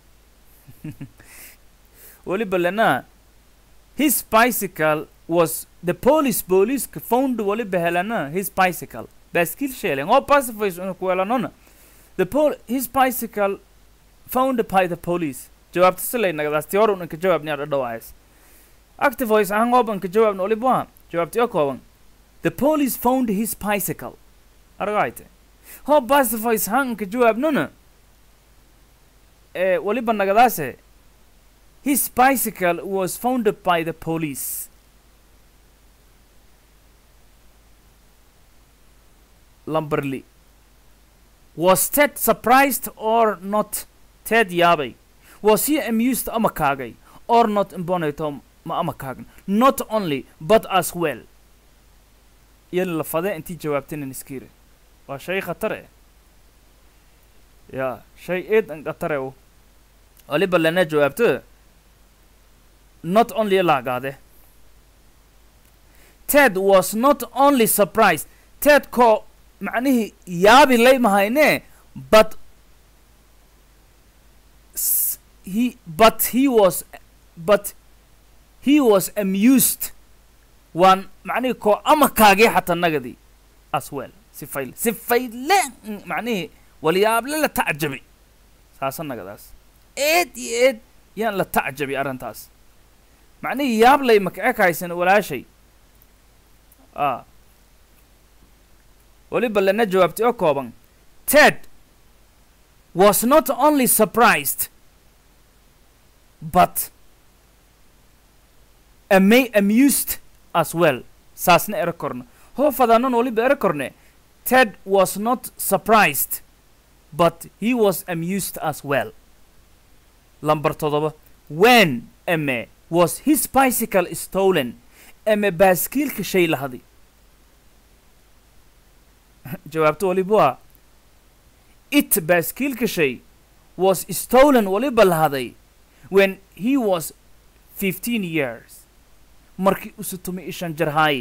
weliba lena his bicycle was the police booliiska found waliba helana his bicycle baaskiil sheelen oo pacifies una ku helanona the pol his bicycle found by the police jawaabta silay nagadaas ti hor unanka jawaabni adha dhawaayas active voice ahaan oobanka jawaabna waliba waa jawaabti oo kooban the police found his bicycle aragayte ho pacifies hanka jawaabnona ee waliba nagadaase his bicycle was found by the police Lamberley. Was Ted surprised or not? Ted yaabay. Was he amused ama kaagay? Or not imbonato ma ama kaagan? Not only, but as well. Yan la fade intii jawaabtinin iskiire. Waa shay khatar eh. Ya, shay eed an khatar eh. Waliba lana jawaabto. Not only laagaade. Ted was not only surprised. Ted ko macnihii yaabi lay mahayne but s- he but he was but he was amused waan macnihii koo ama kaagii xataa nagadii as well si fayle si fayle mm, macnihii walyaable la tacjabi saasa nagadaas eed iyo eed yaan la tacjabi arrintaas macnihii yaablay maka ekaysan walaashay a weliba lana jawaabtay oo kooban ted was not only surprised but ama amused as well saasna ero korno hoo fadaanan waliba ero korne ted was not surprised but he was amused as well lambar todoba when ame was his bicycle stolen ame baaskiilka shay lahadi jawaabto waliba waa it baaskiilka shay was stolen waliba lahaday when he was 15 years markii usu tumi ishan jarhaay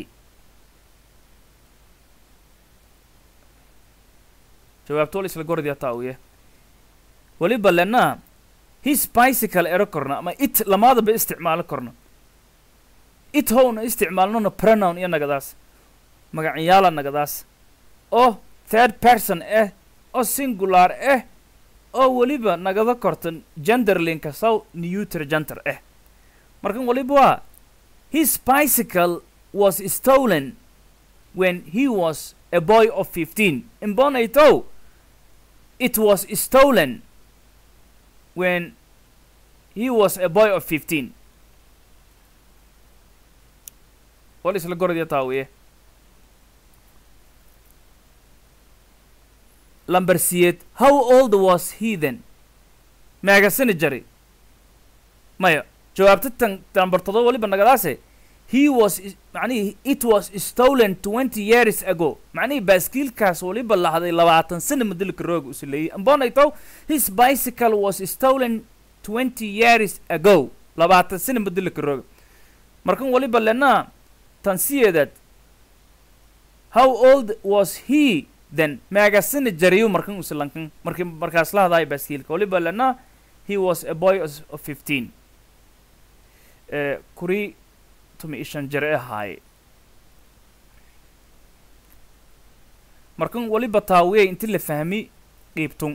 jawaabto wal isla gordi ataawiye waliba lena his bicycle ero korna ama it lamaadaba isticmaalo korno it howna isticmaalnona pronoun iyo nagadaas magacyaala nagadaas oo third person ah oo singular ah oo weliba nagada kortan genderlinka saw neuter gender ah markan waliba waa his bicycle was stolen when he was a boy of 15 imbonaito it was stolen when he was a boy of 15 wal isla gorodiya taawiye lamber siyeed how old was he then meegasani jari maya jawaabta tan lamber todoba waliba nagadaase he was is- macnihii it was stolen twenty years ago macnihii baaskiilkaas waliba lahday labaatan sana madilka rooga usileeyey ambonayto his bicycle was stolen twenty years ago labaatan sana madilka rooga markan waliba lena tan siyeedaad how old was he then meegasani jariyo markan usilankan markii markaas la hadaayo baaskiilka waliba lena he was a boy of of fifteen eh, kuri tumi ishan jare ahaaye markan waliba taawiyay inti la fahmi qiibtun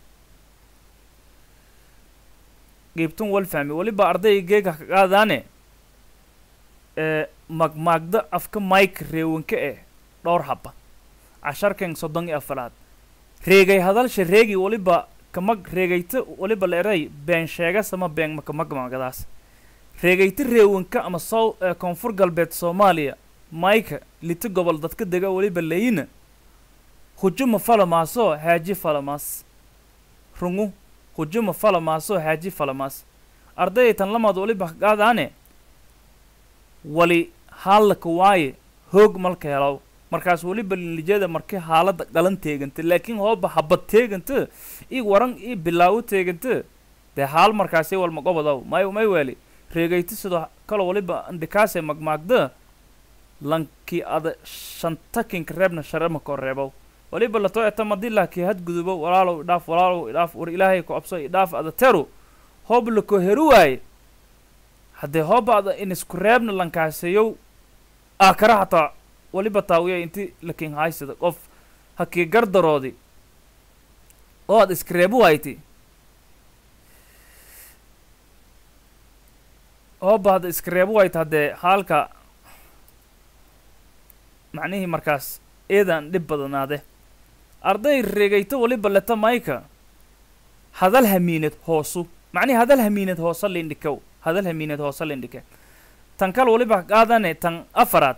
qiibtun wal fahmi waliba ardaygeega ka qaadaane ee magmaagda afka mike reewanka eh dhowr haba casharkan soddon iyo afaraad reegay hadalsha reegi waliba kamag reegayta waliba la eray been sheegas ama been makamagmagadaas reegayta reewanka ama sow ee koonfur galbeed soomaaliya mayka lita gobol dadka dega weliba leyina hujuma falamaaso haaji falamaas rungu hujuma falamaaso haaji falamaas ardayay tan lamaad waliba qaadaane wali haalaka waaye hoog malka helaw markaas weliba lilijada markii haalada dhalan teeganta laakiin hooba habad teeganta ii waran ii bilaawo teeganta dee haal markaasi walma gobodaw may may weeli reegayta sidoo kale waliba andhikaase magmaagda lankii ada shantakinka reebna sharema koo reebow waliba lato eta madila kii hadgudubo walaalow idhaaf walaalow idhaaf war ilaahay ku abso idhaaf ada teru hoob lako heru waaye haddee hooba ada in isku reebna lankaaseyow aakara hataa waliba taawiya inti lakin haysada qof hakii gardaroodi oo aad iska reebu wayti hooba hadda iska reebu wayta haddee haalka macnihii markaas eedan dhib badanaade arday reegayto waliba leta mayka hadal hamiinad hoosu macnihi hadal hamiinad hoosa lindhikow hadal hamiinad hoosa lindhike tan kale waliba qaadane tan afaraad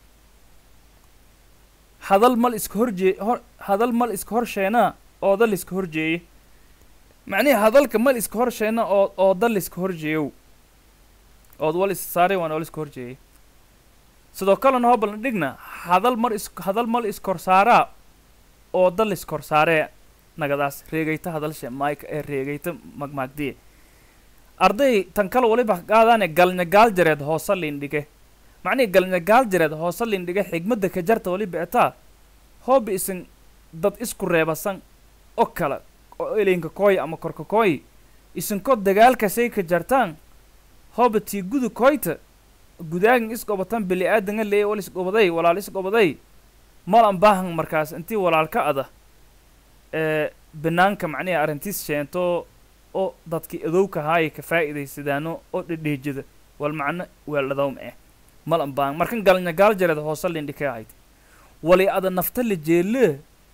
hadal mal iska horjee hor hadal mal iska horsheena ooda liska horjeeye macnihi hadalka mal iska horsheena oo ooda liska horjeeyow ood wal is saaray waan wal iska horjeeyey sidoo kalena hoobalna dhigna hadal mar is hadal mal iskorsaaraa ooda liskoorsaaree nagadaas reegayta hadalshe mike ee reegayta magmaagdiye arday tan kale waliba qaadaane galnyagaal jareed hoosa lindhige macnihi galnyagaal jareed hoosa lindhige xigmadda ka jarta waliba etaa hooba isin dad isku reebasan oo kale oo elinka kooy ama korka kooy isinkoo dagaalkasay ka jartaan hooba tii gudu koyta gudaagin isgobatan bili aadanga leey wal isgobaday walaal isgobaday malan baahan markaas intii walaalka ada ee banaanka macnihi arrintiis sheento oo dadkii adowka haaya ka faa'iidaysadaano oo dhedheejada wal macno weeldhadawm eh malan baahan markan galnya gaal jareed hoose lindhikee ahayd wali ada nafta la jeele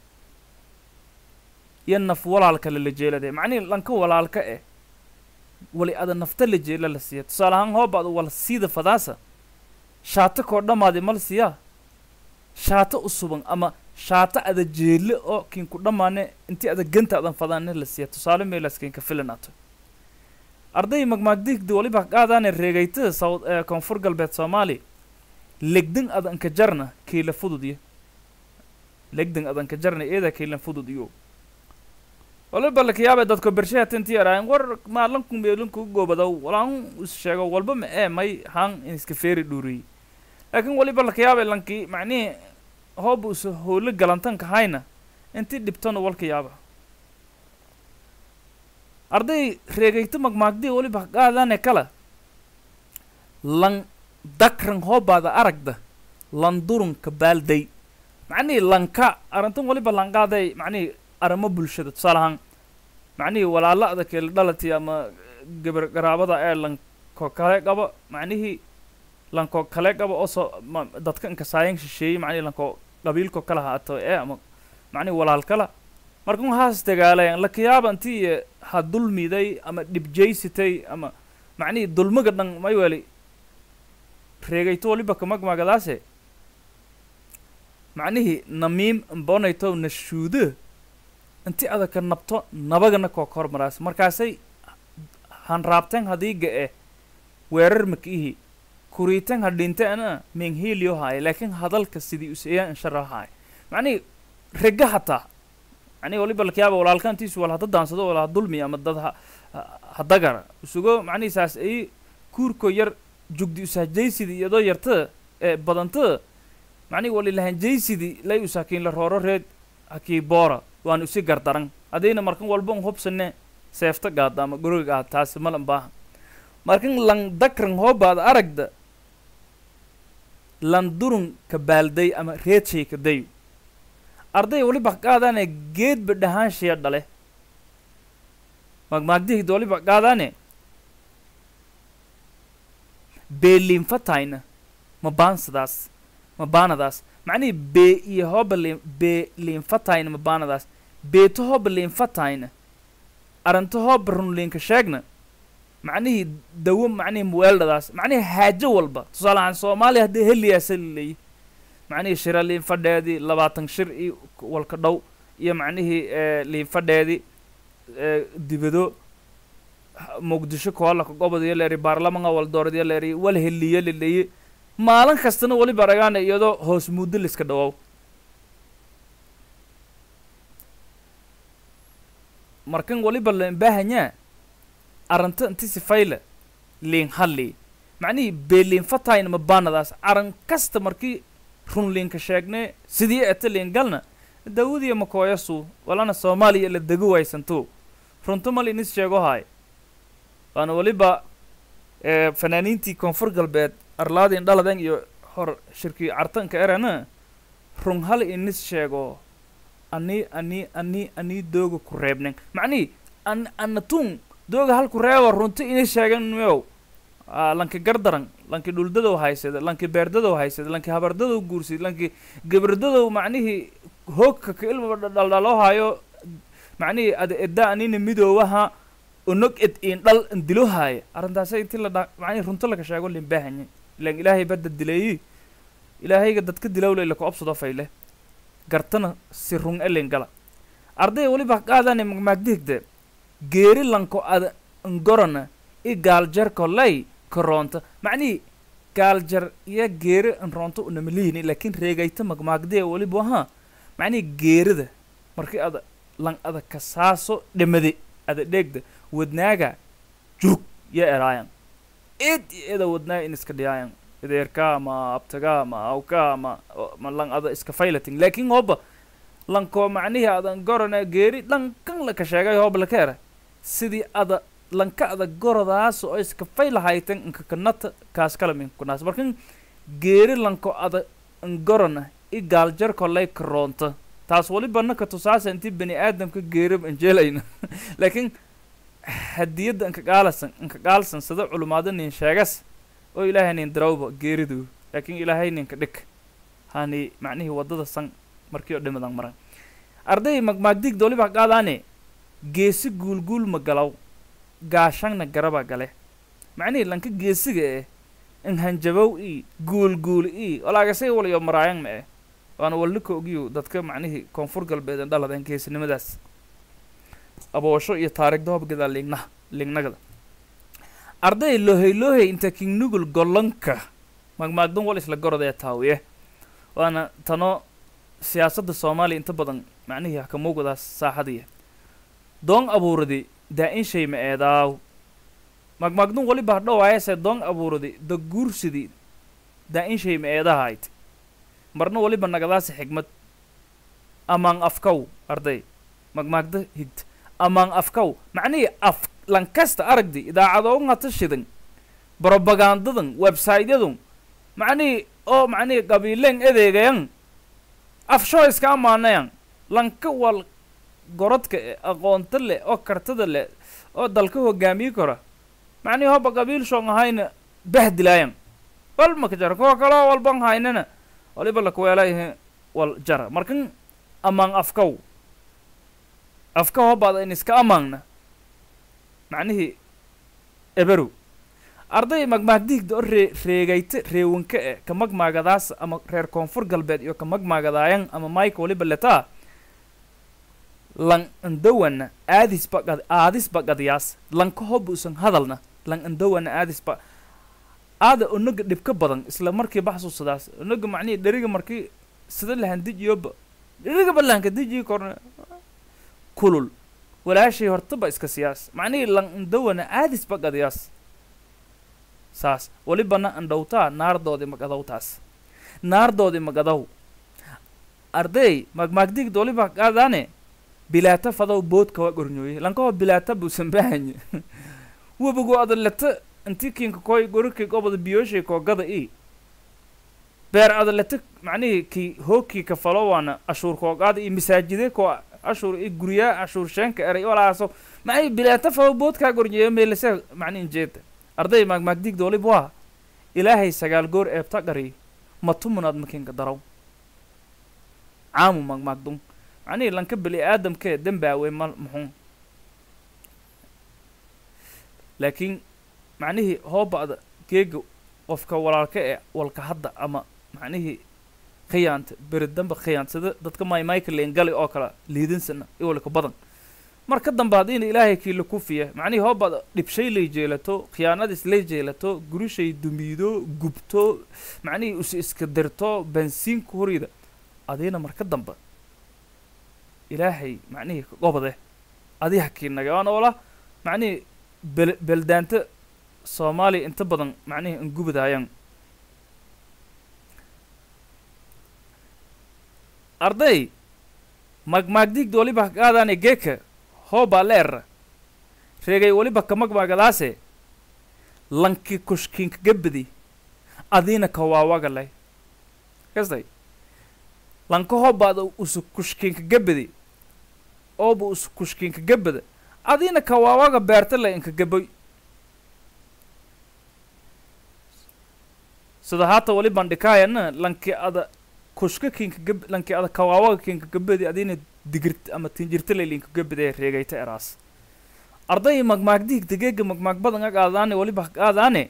iyo naf walaalka lala jeelade macnihi lanka walaalka eh wali ada nafta la jeela la siiya tusaale ahaan hoobaad wal siida fadaasa shaata koo dhammaadi mal siyaa shaata usuban ama shaata ada jeele oo kinku dhammaane intii ada ganta adan fadaane la siiya tusaale meelaskeenka filanato arday magmaagdigdi waliba qaadaane reegaytada sawd ee koonfur galbeed soomaali legdin adanka jarna kiila fudud iyo legdin adanka jarna eeda kiila fudud iyo waliba lakayaabe dadko bershaha tinti yaraayan war maalanku meelinku goobadaw walaan is sheego walba ma ee may haan in iska feeri dhuuriyey laakiin waliba lakayaabe lankii macnihii hooba us howlo galantanka hayna intii dhibtona walka yaaba arday reegayto magmaagdi waliba qaadane kala lan dakran hoobaada aragda lan durunka baalday macnihii lanka arrintan waliba lanqaaday macnihii arrimo bulshada tusaale ahaan macnihii walaala'da keela dhalati ama gabar garaabada ee lanko kale qaba macnihii lanko kale qaba oo soo ma dadka inkasaayan shisheeyey macnihii lanko qabiilko kala haato ee ama macnihii walaal kala marka waxaas dagaalayan lakayaaba intii ha dulmiday ama dhibjaysitay ama macnihii dulmiga dhan may weli reegayto waliba kamagmagadaase macnihii namiim mbonayto nashuudo inti adaka nabto nabagana koo ka hormaraas markaasay hanraabteen hadiiga eh weerar makiihi kuriitan hadhinteena menghiiliyo haaye laakiin hadalka sidii useeyaa inshara haaye macnihii rega hataa macnihi waliba lakayaaba walaalkaantiisu wal hada daansado wala dulmi ama dad ha hadagara usugo macnihi saas ay kuurko yar jugdi usahjaysidii iyadoo yartada ee badantada macnihi walilahanjaysidii lay usaakiin la rooro reed hakii boora waan usi gardaran haddayna markan walba un hubsane seefta gaada ama guriga ah taasi malan baaha markan lan dakran hoobaad aragda lan durun ka baalday ama reedshay ka dayo arday waliba qaadaane geedba dhahaanshiya dhale magmaagdihida waliba qaadaane beeliinfatayna ma baansadaas ma baanadaas macnihii bee iyo hooba liin bee liinfatayna ma baanadaas beeto hooba liinfatayna aranto hooba runliinka sheegna macnihii dawo macnihii muweeldhadaas macnihii haajo walba tusaale ahaan soomaaliya haddii heliyaasa laleeyi macnihii shira liinfadheedii labaatan shir iyo walka dhow iyo macnihii liinfadheedii dibado muqdisho koolaka gobodiyo leeri baarlamanka waldooradiyo leeri wal heliyo laleeyi maalin kastana waliba aragaana iyadoo hoos muddo liska dhawow markan waliba leen baahanyaa aranta inti sifayle liin halli macnihii beeliin fatayna ma baanadaas aran kasta markii run liinka sheegne sidii eta liin galna dawadiya makooyasu walana soomaaliya la dego waysanto runto mal inis sheego haay waana waliba fanaaniintii koonfur galbeed arlaadin dhaladan iyo hor shirkii cartanka erana run hal inis sheego ani ani ani ani dooga ku reebnen macnihii an anatun dooga halku reeba runto inis sheegan meow lanki gardaran lanki dhuldadow haysada lanki beerdadow haysada lanki habardadow guursid lanki gabardadow macnihii hoogka ka ilmaba dhaldhaloo haayo macnihii ada edda anina midoowaha onog ed in dhal ndilo haaya arrintaasa inti la dha macnihii runto laga sheego limbahanye ilan ilaahay badda dileeyi ilaahayga dadka dilowle laka obsado fayle gartana si run elin gala arday waliba qaadane magmaagdihigde geeri lanko ada ngorana i gaaljarko lay karoonta macnihii gaaljar iyo geeri nroonto unamalihin laakiin reegayta magmaagdee waliba ahaa macnihii geerida markii ada lan ada kasaaso dhamade ada dheegda wadnaaga joog ya eraayan eed iyo eda wadnaaga in iska dhiyaayan ideerka ama abtaga ama awka ama ma lan ada iska faylating laakiin hooba lanko macnihii adan gorana geeri dhankan laka sheegay hooba laka era sidii ada lanka ada goradaas oo iska fay lahaytan inka kanata kaas kala min kunaas markan geeri lanko ada ngorana i gaaljar kolay karoonta taas waliba naka tusaasa intii bani aadamka geerib anjeelayna laakiin hadiyadda inka gaalasan inka gaalsan sida culumaado nin sheegas oo ilaahay nin darawba geeridu laakiin ilaahay ninka dhig hani macnihii waddada san markii oo dhimadan maran arday magmaagdigda waliba qaadaane geesi guulguul ma galaw gaashangna garaba gale macnihii lanka geesiga eh in hanjabow ii guulguul ii walaagasay walayo maraayan ma eh waana walnika ogiyo dadka macnihii koonfur galbeed ee dhaladeen geesinimadaas aboosho iyo taariikhda hobgada liignaha liignagada arday lohey lohey inta kingnugul gollanka magmaagdan wal isla gorodee taawiye waana tano siyaasadda soomaaliya inta badan macnihii hakamuugadaas saaxadiya doon abuuradi daa-in shay ma eedaaw magmaagdun waliba hadhowaayase doon abuuradi da guursidi daa-in shay ma eedahayd marna waliba nagadaasi xigmad amaan afkaw arday magmaagda higta amaan afkaw macnihii af lankasta aragdi idaacadoongata shidan brobagandadan websaytyadun macnihii oo macnihii qabiileen edeegayan afshoo iska amaanayan lanka wal gorodka e aqoonta leh oo kartada leh oo dalka hogaamiyi kara macnihii hoba qabiil shoong ahayna bahdilaayan wal maka jara kuwa kaloo walban haynana waliba lakuweelayahe wal jara markan amaan afkaw afka hobaada in iska amaanna macnihii eberow arday magmaagdiigda oo ree reegayta reewanka e ka magmaagadaas ama reer koonfur galbeed iyo ka magmaagadaayan ama mayka waliba letaa lang andawana aadisba qad aadisba qadiyaas lanka hoba usan hadalna lang andawana aadisba aada onaga dhibka badan isla markii baxsuusadaas onaga macnihii dheriga markii sida lahandijiyoba dheriga balaanka dijii korna kulul walaashay hortaba iska siyaas macnihii lang andawana aadisba qadiyaas saas walibana andhowtaa naardoodi magadowtaas naardoodi magadow arday magmaagdigda waliba qaadaane bilaata fadow boodka waa gornyooye lankaho bilaata buusan bahanye webigu adaleta intii kinka koy gorikii gobada biyooshay koogada i beer adaleta macnihii kii hookii ka falo waana ashuur koogaada iyo masaajide koo ashuur iyo guryaa ashuur sheenka eray walaaso macnihii bilaata fadow boodkaa gornyeeye meelase macnihi jeeda arday maagmaagdigda waliba waa ilaahay sagaal goor eebta qari matumunaad makinka daraw caamu magmaagdun macnihii lanka beli aadamkee dembaawe ma muxuun laakiin macnihii hooba'da geega qofka walaalka ee walka hadda ama macnihii khiyaanta beri damba khiyaansada dadka maymayka leengali oo kale liidinsana iwalka badan mar ka dambe haddiina ilaahay kiila kufiya macnihii hooba'da dhibshay lay jeelato khiyaanadis lay jeelato gurishay dumiido gubto macnihii is iska dirto bansiinku horida adiina mar ka dambe ilaahay macnihii gobode adi hakiinaga waana wala macnihii bel beldaanta soomaaliya inta badan macnihii angubadaayaan arday magmaagdigda waliba qaadaane geeka hoobaa leera reegay waliba ka magmaagadaase lanki kushkiinka gabadi adiina kawaawagalay kastay lanka hoobaada usu kushkiinka gabadi ooba usu kushkiinka gabada adiina kawaawaga beerta le inka gaboy sida haata wali bandhikaayana lanki ada kushka kinka gab lanki ada kawaawaga kinka gabadi adiina digirt ama tinjirta le linka gabadee reegayta eraas arday magmaagdiig degeega magmaag badan ag aadaane waliba aadaane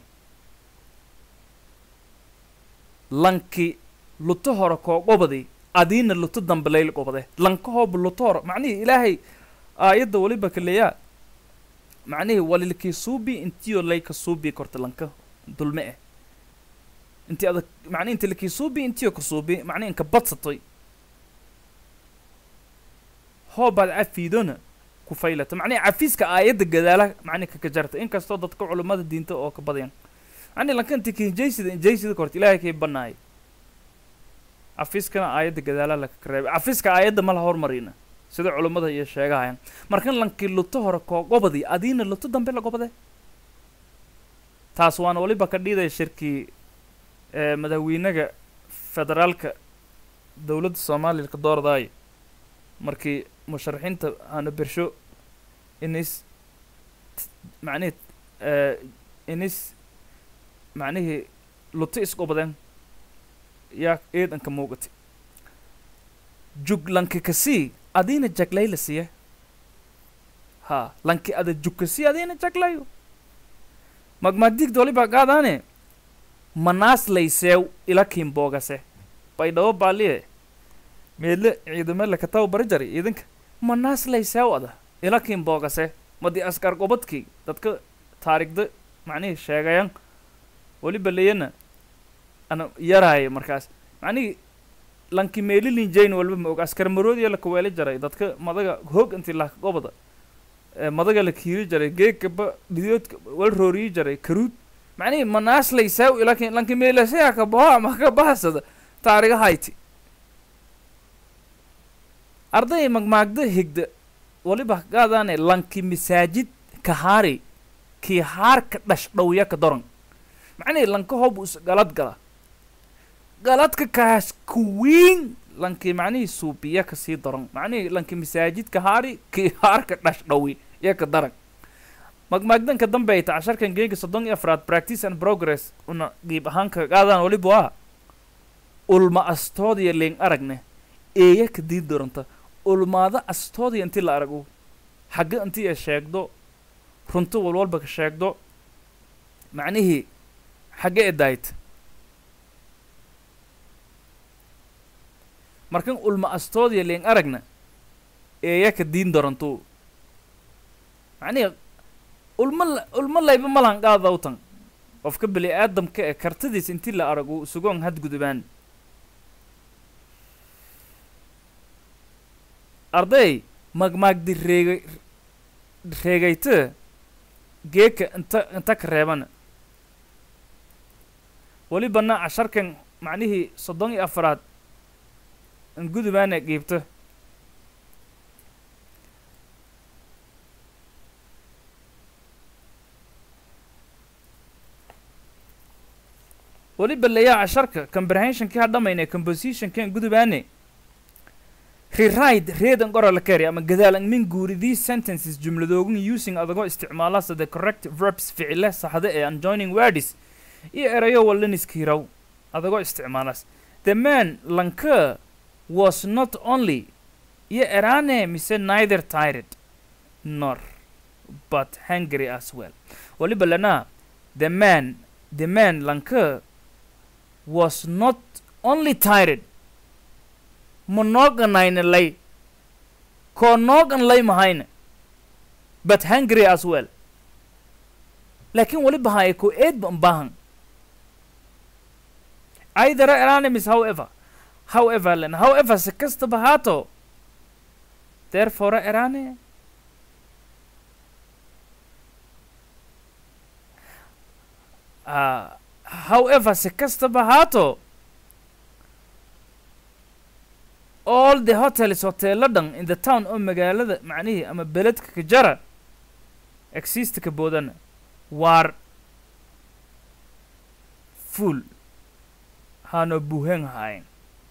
lanki luto hore koo qobadi adiina luto dambe layl qobade lanka hooba luto hore macnihii ilaahay aayadda waliba kaleeyaa macnihii walilkii suubi intiyo layka suubi korta lanka dulme eh inti ada macnihi inti lakii suubi intiyo ka suubi macnihi inka badsatoy hoobaad cafiidona ku faylata macnihi cafiiska aayadda gadaala macnihi kakajarta inkastoo dadka culummada diinta oo ka badayan macnihi lanka inti kinjaysida injaysida korta ilaahay kay banaayay cafiiskana aayadda gadaala laka reebay cafiiska aayadda ma la hormarina sida culummada iyo sheegahayan markan lankii luto hore koo gobadi adiina luto dambe la gobade taas waana waliba ka dhiidaya shirkii ee madaxweynaga federaalka dowladda soomaaliya ka doordaayo markii musharaxiinta aana bersho inis macnihii ee inis macnihii luto isgobadeen yaa eedanka muuqatay jug lanki kasii adiina jaglay la siiya ha lanki ada jug kasii adiina jaglayo magmadigda waliba qaadaane manaas layseew ila kiimboogase baydhabo baaliye meedle ciidamele kataw bari jari ciidanka manaas layseew ada ila kiimboogase madi askar gobadkii dadka taarigda macnihii sheegayan waliba leyana ana yaraaye markaas macnihii lanki meelilin jayn walba ma og askar maroodiya la kaweeli jaray dadka madaga hoog intii laka gobada ee madaga la kiiri jaray geegkaba dhidoodka wal rooriyi jaray karuud macnihii manaas layseew ila ki lanki meelasaya ka baho ama ka bahasada taariga hayti arday magmaagda higda waliba qaadaane lanki masaajid kahaari kii haarka dhash dhowya ka doran macnihii lanka hob us galad gala galadka kaas kuwiin lanki macnihii suubiya kasii daran macnihii lanki masaajid kahaari kii haarka dhash dhowi ya ka daran magmaagdanka dambeyta casharkan geega soddon iyo afraad practice and progress una qiib ahaan ka qaadaan waliba waa ulma astoodiya leen aragne eeya ka dii doranta ulmaada astoodiya intii la arago xagga intii ay sheegdo runto walwalba ka sheegdo macnihii xagge e daayt markan ulma astoodiya leen aragna eeya ka diin doranto macnihii ulma la- ulma layba malan qaadawtan qofka bini aadamka ee kartidiis intii la arago sugoon hadgudubaan arday magmaagdi reegay reegayte geeka inta inta ka reebana welibana casharkan macnihii soddon iyo afaraad in gudubaana qiibto weliba layaa casharka comprehensionkii ha dhamaynay compositionkan gudubaane rewrite read and oral carry ama gadaal ang min guuri these sentences jumladoogun using adagoo isticmaalasa the correct verbs ficile saxda ee unjoining words iyo erayo walaniskiiraw adagoo isticmaalas the man lanka was not only iyo erane mise neither tired nor but hungry as well waliba lana the man the man lanka was not only tired ma nooganayna lay koo noogan lay mahayna but hungry as well laakiin waliba haya ko eedba unbaahan either anonymous however however len however si kastaba haato therefore erane uh, however si kastaba haato all the hotels hoteelo dhan in the town oo magaalada macnihii ama beledka ka jara exist ka boodana waar full hano buuhan hayn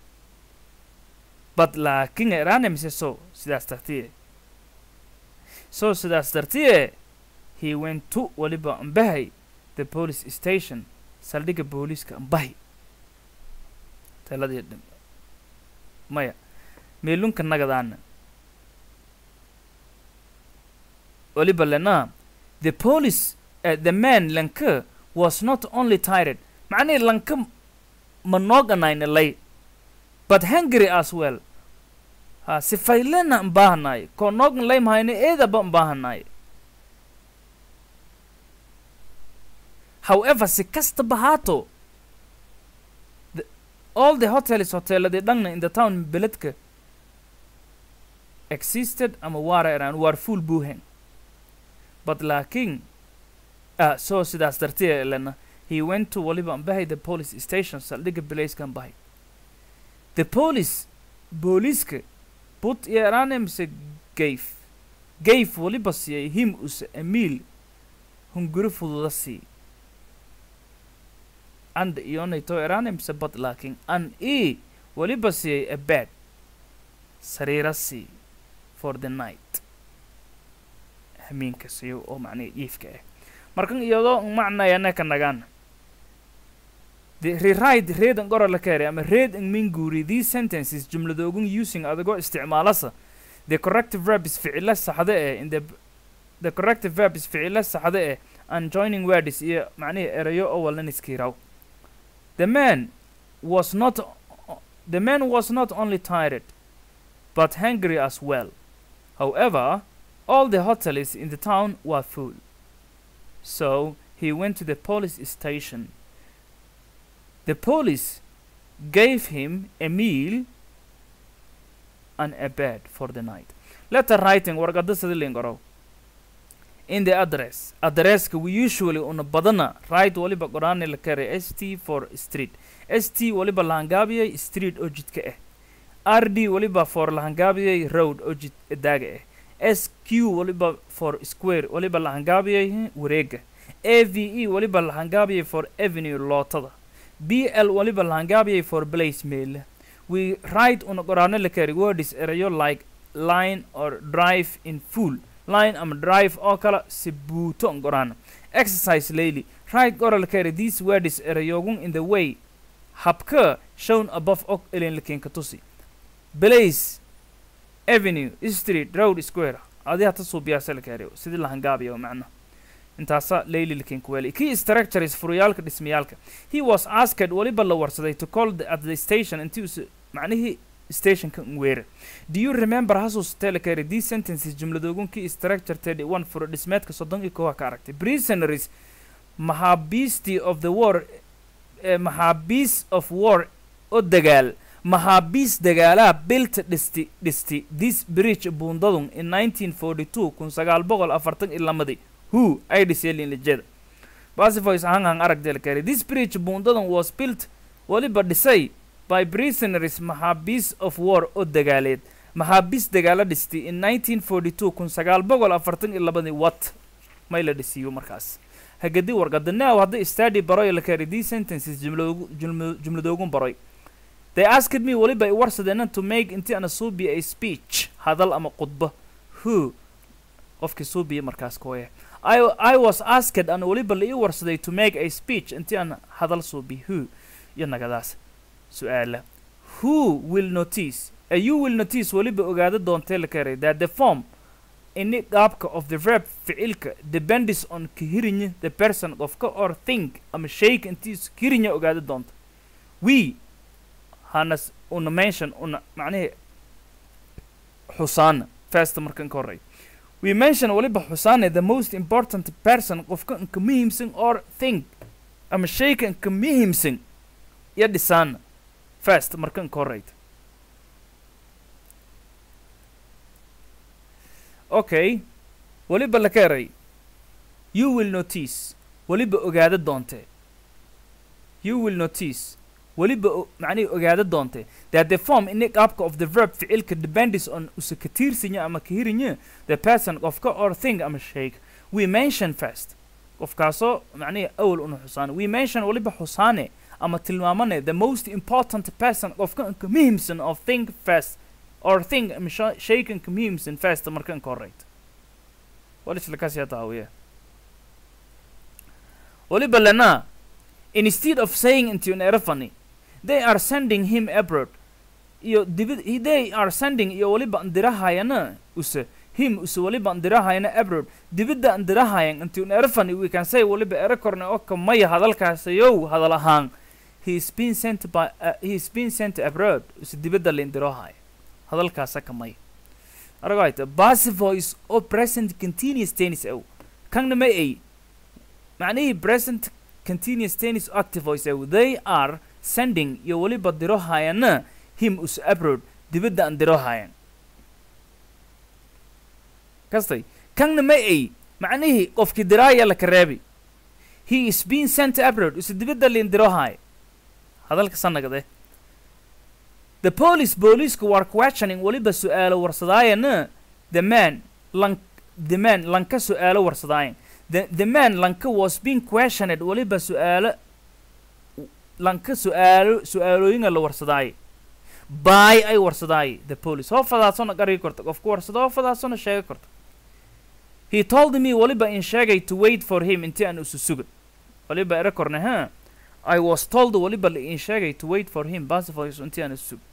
but laakiin erane mise so sidaas dartiye so sidaas dartiye he went to waliba ambahay the police station saldhigga booliiska ambahi taladii dhim maya meelunka nagadaana waliba lena the police uh, the man lanka was not only tired macnihii lanka ma nooganayna lay but hungry as well ha sifaylena mbaahanaay koo noogan lay mahayna eedaba mbaahanaay however si kastaba haato the, all the hotels hoteeladii dhanna in the town beledka existed ama waara eraan waar full buuhen but laakiin ah so sidaas dartiya lena he went to waliba ambahay the police station saldhigga belayskan bahay the police booliiska put iyo eraane mise gave gave waliba siiyay him use a meal hunguri fududa sii and iyonayto eraane mise bad laakiin an e waliba siiyay a bed sariira sii for the night hamiinka siiyo oo macnihi iifka ah markan iyadoo macnayana ka nagaan the rewrite read and gora la kare ama read and minguri these sentences jumladoogun using adagoo isticmaalasa the corrective verb is ficilo saxda eh in the the corrective verb is ficilo saxda eh and joining words iyo macnihi erayo oo walan iskiiraw the man was not the man was not only tired but hungry as well however all the hotels in the town were full so he went to the police station the police gave him a meal and a bed for the night. Letter writing warqada sida lingaro. In the address, addresska we usually una badana write waliba qoraan la kare ST for street. ST waliba lahangaabiyay street oo jidka ah. RD waliba for lahangaabiyay road oo jid daaga ah. SQ waliba for square waliba lahangaabiyay wareega. AVE waliba lahangaabiyay for avenue lootada. BL waliba lahangaabiyay for place mail. We write una qoraano la kari words erayo like line or drive in full. Line ama drive oo kala si buuto on qoraano. Exercise lately. Write qora la kari these words erayogun in the way habka shown above og elin lakin katusi. Place avenue street road square adi hata suubiyaasa la kari sidii lahangaabiya macna intaasa layli lakin kuweli key structures furuyaalka dhismayaalka he was asked waliba la warsaday to call the, at the station intii us macnihii stationka weera do you remember hasusatee la kari these sentences jumladoogun key structure thirty one furo dhismeedka soddon iyo koowa ka aragtay prisonaries maxaabiistii of the war eh, maxaabiis of war oo dagaal maxaabiis dagaalaha bilta dhisti dhisti this bridge buundadun in 1942 kun sagaal boqol afartan iyo lamadii who ay dhisyeelin lijada basifoys ahaan han aragdeel kare this bridge buundadan was built waliba dhisay by prisoners maxaabiis of war oo dagaaleed maxaabiis dagaalo dhistay in 1942 kun sagaal boqol afartan iyo labadii wat may la dhisiyo markaas hagadi warqada now hadda study baroy la kare these sentences jumladoogu jumla- jumladoogun baroy they asked me waliba i warsadeenan to make intii ana suubiya a speech hadal ama khudbo who qofkii suubiya markaas kooya I, I was asked an waliba la ii warsaday to make a speech intii aan hadal suubi who iyo nagadaas su-aala who will notice a you will notice waliba ogaada doontee la karay that the form ini qaabka of the verb ficilka depends on kahirinya the person qofka or think ama shayka intiis kahirinya ogaada doonta we hanas una mention una macnihi xusaana first markan ka horey we mention waliba xusaane the most important person qofka inka muhiimsan or think ama shayka inka muhiimsan iyo dhisaana first markan ka horeyta okay waliba la ka eray you will notice waliba ogaada doontee you will notice waliba o- macnihi ogaada doontee that the form ini qaabka of the verb ficilka depends on usa ka tiirsanya ama ka hirinya the person qofka or thing ama shayga we mention first qofkaasoo macnihi awal una xusaane we mention waliba xusaane ama tilmaamane the most important person qofka inka muhiimsan of thing first or thing ama sha- shayga inka muhiimsan first marka inka horeyta walislakaasiya taawiya waliba lana instead of saying into an erafani they are sending him abroad iyo dibid they are sending iyo waliba andirahayana use him use waliba andirahayana abroad dibidda andirahayan into an erafani we can say waliba ere korne oo kamaya hadalkaasayow hadal ahaan he is being sent by uh, he is being sent abroad use dibidda laindirahaya hadalkaasa kamaya aragayta passive voice oo present continuous tense ow kanna ma ay macnihii present continuous tense active voice ow they are sending iyo waliba dirohayana him us abroad dibadda aan dirohayan kastay kanna ma ay macnihii qofkii diraaya la kareebi he is being sent abroad use dibadda liin dirohaya hadalka sanagade the police booliisku were questioning weliba su-aalo warsadaayana the man lan the man lanka su-aalo warsadaayan the, the man lanka was being questioned weliba su-aalo lanka su-aalo su-aalooyinga la warsadaaye by ay warsadaaye the police hoo fadaasona garigi korta qofku warsada hoo fadaasona sheega korta he told me weliba in sheegay to wait for him intii aan isu suga weliba ere korne ha I was told weliba la in sheegay to wait for him basifoys intii aan isu sug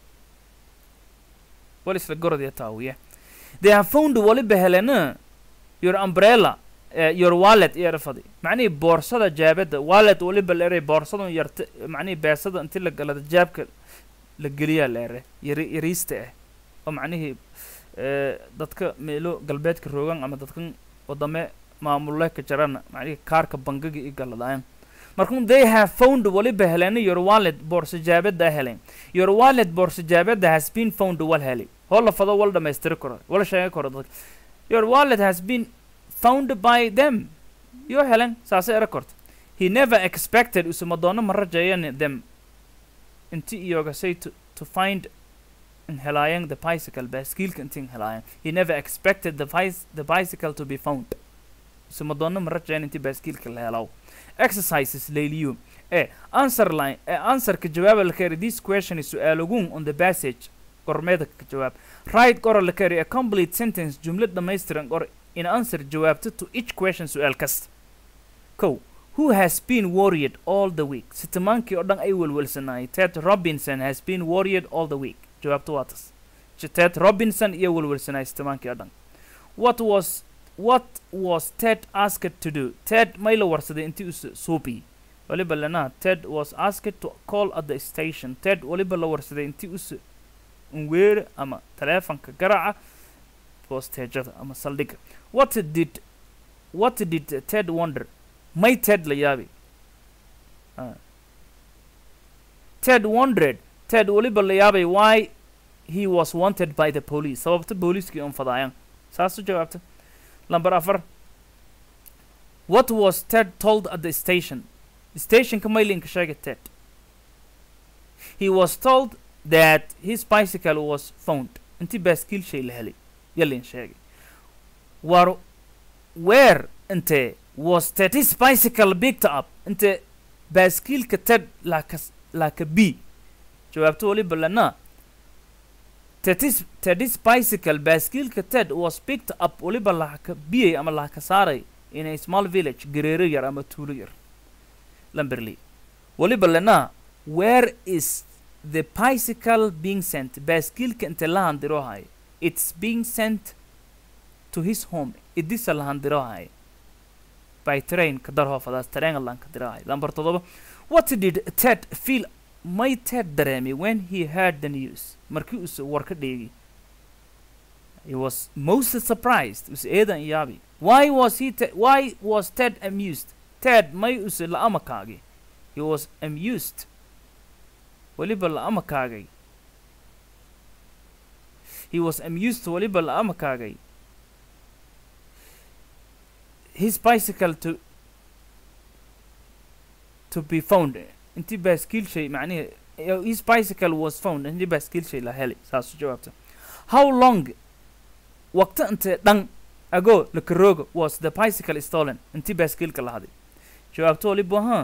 wal isla gorodya taawiye they have found weliba helena your umbrella uh, your wallet iyo erafadi macnihii boorsada jaabada wallet weliba la eray boorsadan yarta macnihii beesada intii la galada jaabka la geliyaa la ere yari yariista ah oo macnihii eh, dadka meelo galbeedka roogan ama dadkan wadame maamule ka jarana macnihii kaarka bangiga i galadayan markun they have found waliba helena your wallet boorsa jaabada helen your wallet boorsa jaabada has been found wal heli hoo la fado wal dhamaystiri karo wal sheega karo dadka your wallet has been found by them yo helen saasay era korta he never expected usuma doono ma rajayan them inti iyoga say to, to find in helaayang the bicycle baaskiilka intiin helaayang he never expected the, bice, the bicycle to be found usuma doono ma rajayan inti baaskiilka la helaw exercises layliyo e answer line e answerka jawaaba la kari this question is su-aalogun on the passage gormeeda ka jawaab right qora la kari a complete sentence jumlad dhammaystiran qor in answer jawaabta to each question su-aal kasta kow who has been worried all the week sitimaankii oo dhan ay welwelsanaayay ted robinson has been worried all the week jawaabta waa tas J- ted robinson iyo welwelsanaayay sitimaankii oo dhan what was what was ted asked to do ted may la warsaday intii us suubi waliba lana ted was asked to call at the station ted waliba la warsaday intii us unweere ama taleefanka garaca bosteejada ama saldhigga what did what did ted wonder may ted la yaabi Ah. ted wondered ted weliba la yaabay why he was wanted by the police sababta booliiskii un fadaayaan saas u jawaabta lamber afar what was ted told at the station stationka maylinka sheegay ted he was told that his bicycle was found intii baaskiil shay la helay yalin sheegay war where intee was ted his bicycle picked up inte baaskiilka ted laaka laaka b jawaabto waliba lana tedis tedis bicycle baaskiilka ted was picked up waliba laaka biyay ama laaka saaray in a small village gareero yar ama tuulo yar lamberley waliba lana where is the bicycle being sent baaskiilka inte la handirohay it's being sent to his home idisa la handirohay by train ka dar hoofadaas tareen lan ka dirahay lambar todoba what did ted feel may ted dareemay when he heard the news markii uu war ka dheegi he was most surprised us eedan yaabi why was he te- why was ted amused ted may use la amakaagay he was amused weliba la amakaagay he was amused weliba la amakaagay his bicycle to to be found intii baaskiil shay macnihi uh, his bicycle was found intii baaskiil shay la helay saasu jawaabta how long waqti intee dhan ago lakarooga was the bicycle stolen intii baaskiilka la haday jawaabto waliba ha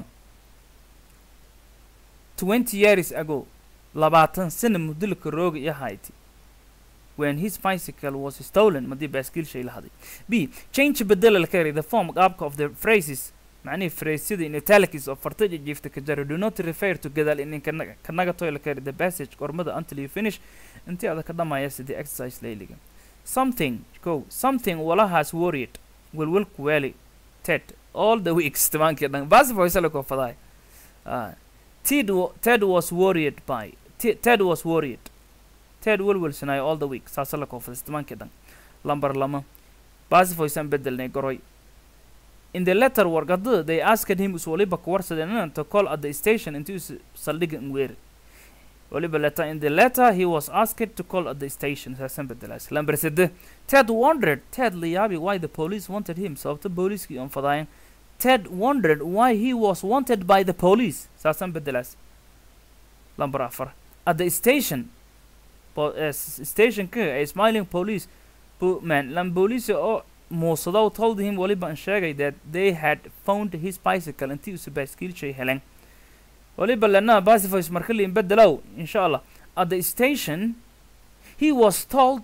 twenty years ago labaatan sana muddo lakarooga iyo hayti when his bicycle was stolen madii baaskiil shay la haday b change bedela la kari the form qaabka of the phrases معني فريسيدي in italics of fartaja jiifta ka jaro do not refer to gadaal in kanaga kanaga toy la kari the passage qormada until you finish intii ada ka dhamaya sidii exercise layliga something go something walahaas worried welwel kuweli ted all the weeks tamaankii dhan baasi voice la ko faday ah ted wa- ted was worried by Te- ted was worried ted welwelsanay all the week saasa la ko faday tamaankii dhan lambar lama baasi voice aan bedelnay goroy in the letter warqada they asked him us waliba ka warsadeen to call at the station intii us saldhiga ngweer waliba letter in the letter he was asked to call at the station saasan bedelaas lamber sede ted wondered ted la yaabi why the police wanted him sababta booliiskii on fadaayeen ted wondered why he was wanted by the police saasan bedelaas lamber afar at the station po- eh, s- stationka a smiling police po- man lan police oo muusadow told him waliba an sheegay that they had found his bicycle intii usa baaskiilshay helen waliba lana pacifies marka liin bedelow insha allah at the station he was told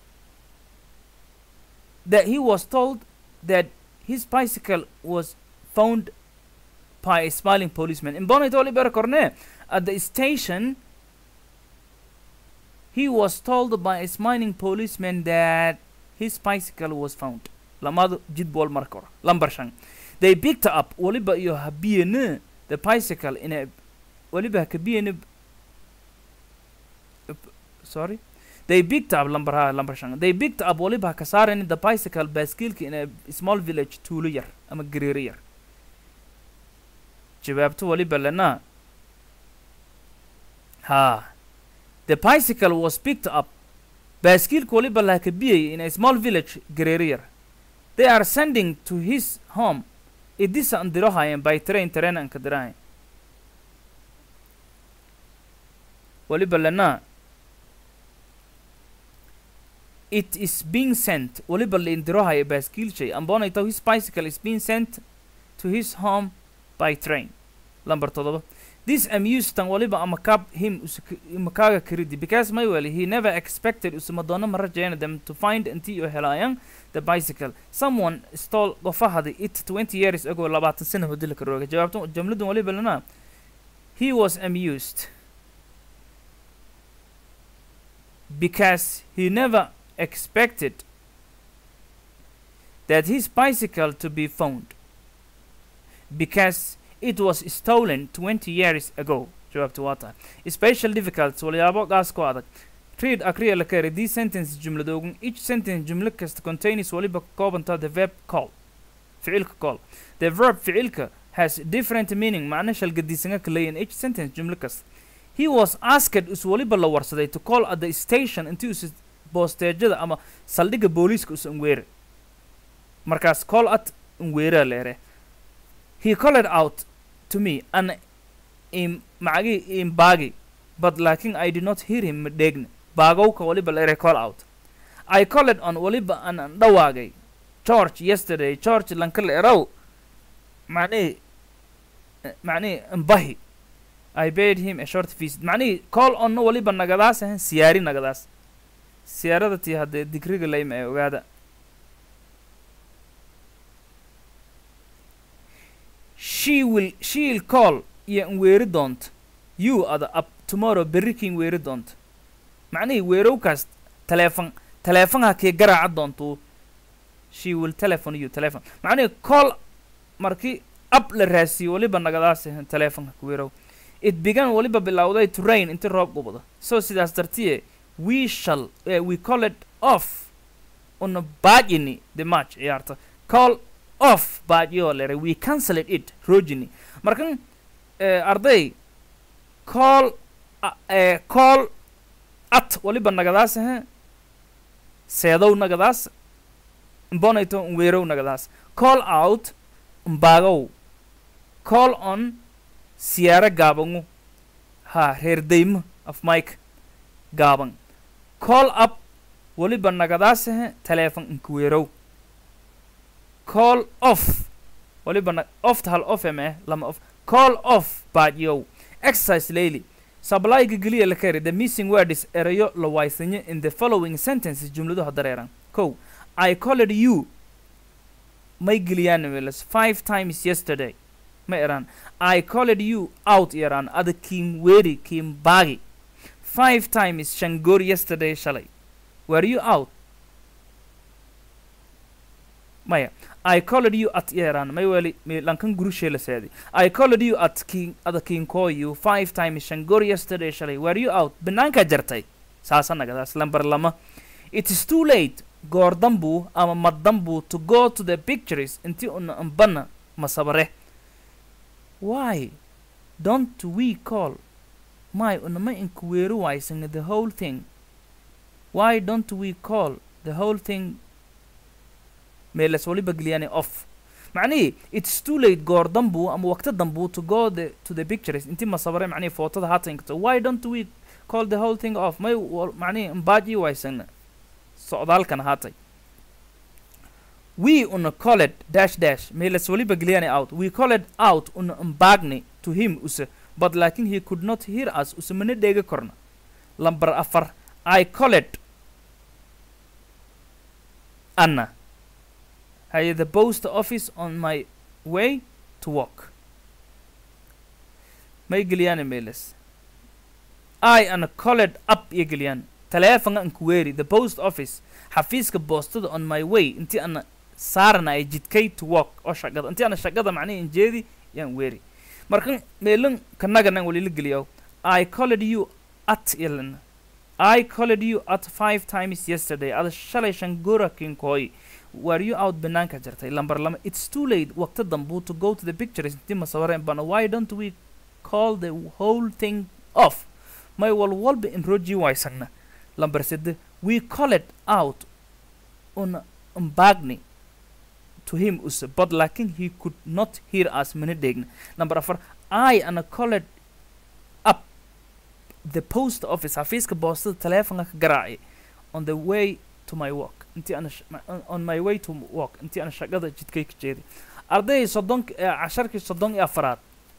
that he was told that his bicycle was found by a smiling policeman in bonnet waliba korne at the station he was told by a smiling policeman that his bicycle was found lamadu jidbool marka hore lambar shan they picked up waliba iyo habiyene the bicycle in a waliba hakabiyene sorry they picked up lambar ha lambar shan they picked up waliba haka saarani the bicycle baaskiilka in a small village tuulo yar ama gariiro yar jawaabto waliba lana ha the bicycle was picked up baaskiilka waliba la hakabiyay in a small village gariiro yar they are sending to his home idisa an dirohayan by train train an ka dirahayan waliba lana it is being sent waliba la indirohaya baaskiilshay ambonayto his bicycle is being sent to his home by train lambar todoba this amused tan waliba amakab him usak- imakaaga karidi because maywell he never expected usamadoono ma rajayna them to find intii u helaayaan the bicycle someone stole gofahadi it 20 years ago labaatan sana hodila ka rooga jawaabtan jamladan waliba lana he was amused because he never expected that his bicycle to be found because it was stolen 20 years ago jawaabtu waa tahay special difficult walyaabo gaas ku adag read akriya la kari these sentence jumladoogun each sentence jumlo kasta contains waliba ka koobanta the verb call ficilka call the verb ficilka has different meaning macno shalgadiisanga ka leeyahin each sentence jumlo kasta he was asked us waliba la warsaday to call at the station intii us boosteejada ama saldhigga booliiska us unweere markaas call at unweeraa leere he called out to me an im macagi im baagi but laakin I did not hear him dheegna baagowka waliba leere call out I called on waliba an an dhawaagay George yesterday George lanka leerow macnihi macnihi mbahi I paid him a short visit macnihi call on waliba nagadaas ahan siyaari nagadaas siyaarada tii haddee digriga layma ee ogaada she will she'll call iyo n weeri doonto you ada up tomorrow berri kiin weeri doonto macnihii weerowkaas taleefon taleefonha kii garaaca doonto she will telephone you telephone macnihii call markii up la raasiyo waliba nagadaas ahan taleefonka ku weerow it began waliba bilowday to rain inti roob gubado so sidaas dartiye we shall uh, we call it off una baajini the match ciyaarta call off baajiyoo lere we cancelled it rojini markan eh, arday call a- eh, call at waliba nagadaas ahe seedow nagadaas mbonayto nweerow nagadaas call out mbaagow call on siyaaro gaabangu ha reer daymo af mike gaaban call up waliba nagadaas ahe taleefon nkuweerow call off waliba na ofta hal off eme lama off call off baadyow exercise layli sablayga geliya la kari the missing word is erayo la waaysanyo in the following sentences jumladuha dareeran kow i called you may geliyaan welas five times yesterday ma eraan i called you out eraan ada kiim weeri kiim baagi five times shangoor yesterday shalay were you out maya I called you at Iran may weli mi lankan gurushe la saadi I called you at King at the King call you five times Shangor yesterday shalay were you out banaanka jartay saasa nagadaas lambar lama it is too late goor dambu ama madambu to go to the pictures inti una ambana masabare why don't we call my unama inkuweeru waysanga the whole thing why don't we call the whole thing meelas waliba geliyaan off macnihii it's too late goor dambu ama waqti dambu to go the, to the pictures intii masabare macnihii footada haatan kato why don't we call the whole thing off may wal- macnihi mbaaji waysana socdaalkan haatay we una called dash dash meelas waliba geliyani out we called out una mbaagni to him use but laakin he could not hear us use mana dheegi korna lambar afar i called anna haye the post office on my way to work may geliyani meelas i ana called up iyo geliyaan taleefanka an ku weeri the post office xafiiska boostada on my way intii ana saarana ay jidkay to work oo shaqada intii ana shaqada macnihi injeedi yaan weeri markan meelin kanaganan walila geliyo i called you at ilan i called you at five times yesterday ada shalay shan gora kinkooy were you out banaanka jirtay lambar lama it's too late waqti dambuu to go to the pictures intii masawareen bana why don't we call the whole thing off may walwalba in roji waysagna lambar sede we called out on mbagni to him use but laakin he could not hear us mana dheegna number afar i ana called up the post office xafiiska boostada taleefonka ka garaacay on the way to my work intii ana sh- ma- on- on my way to work intii ana shaqada jidkay ka jeeday ardayday soddon casharkii soddon iyo afaraad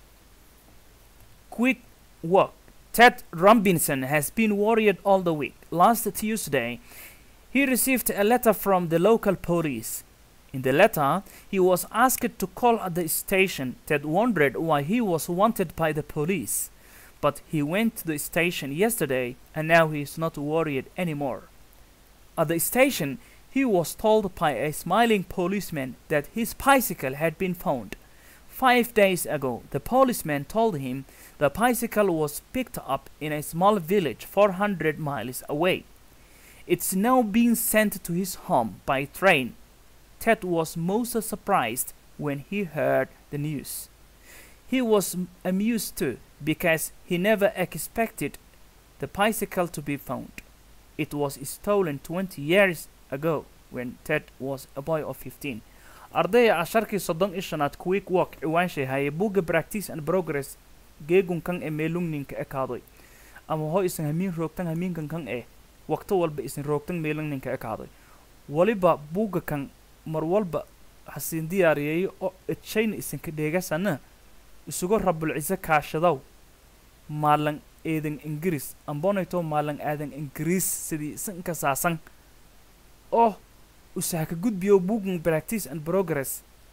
quick work Ted Robinson has been worried all the week. Last Tuesday, he received a letter from the local police. In the letter, he was asked to call at the station. Ted wondered why he was wanted by the police. But he went to the station yesterday and now he is not worried anymore. At the station, he was told by a smiling policeman that his bicycle had been found. Five days ago, the policeman told him the bicycle was picked up in a small village 400 miles away. It's now being sent to his home by train. Ted was most surprised when he heard the news. He was m- amused too because he never expected the bicycle to be found. It was stolen 20 years ago when Ted was a boy of 15. ardaya casharkii soddon iyo shanaad quick walk ciwaanshay haye buugga practice and progress geegunkan ee meelungninka ekaadoy ama ho isan hamiin roogtan hamiinkan kan eh waqto walba isan roogtan meelungninka ekaadoy waliba buugga kan mar walba hasiin diyaariyeeyo oo edshayna isanka dheegasana isugo rabulcise kaashadow maalan eedan ingiriis ambonayto maalan aadan ingiriis sidii isanka saasan oo usahaka gudbiyo buuggan practice and progress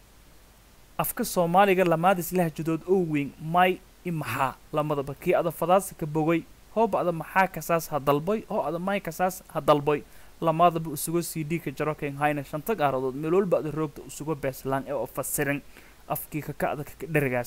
afka soomaaliga lamaadis lahjadood oo weyn may i maxaa lamadaba kii ada fadaasa ka bogay hooba ada maxaa kasaas ha dalboy hoo ada may kasaas ha dalboy lamaadaba usugo c d ka jaro ken hayna shanta gaaradood meel walba ada roogta usugo beeslaan ee oo fasirin afkii kaka'da kaka dherigaas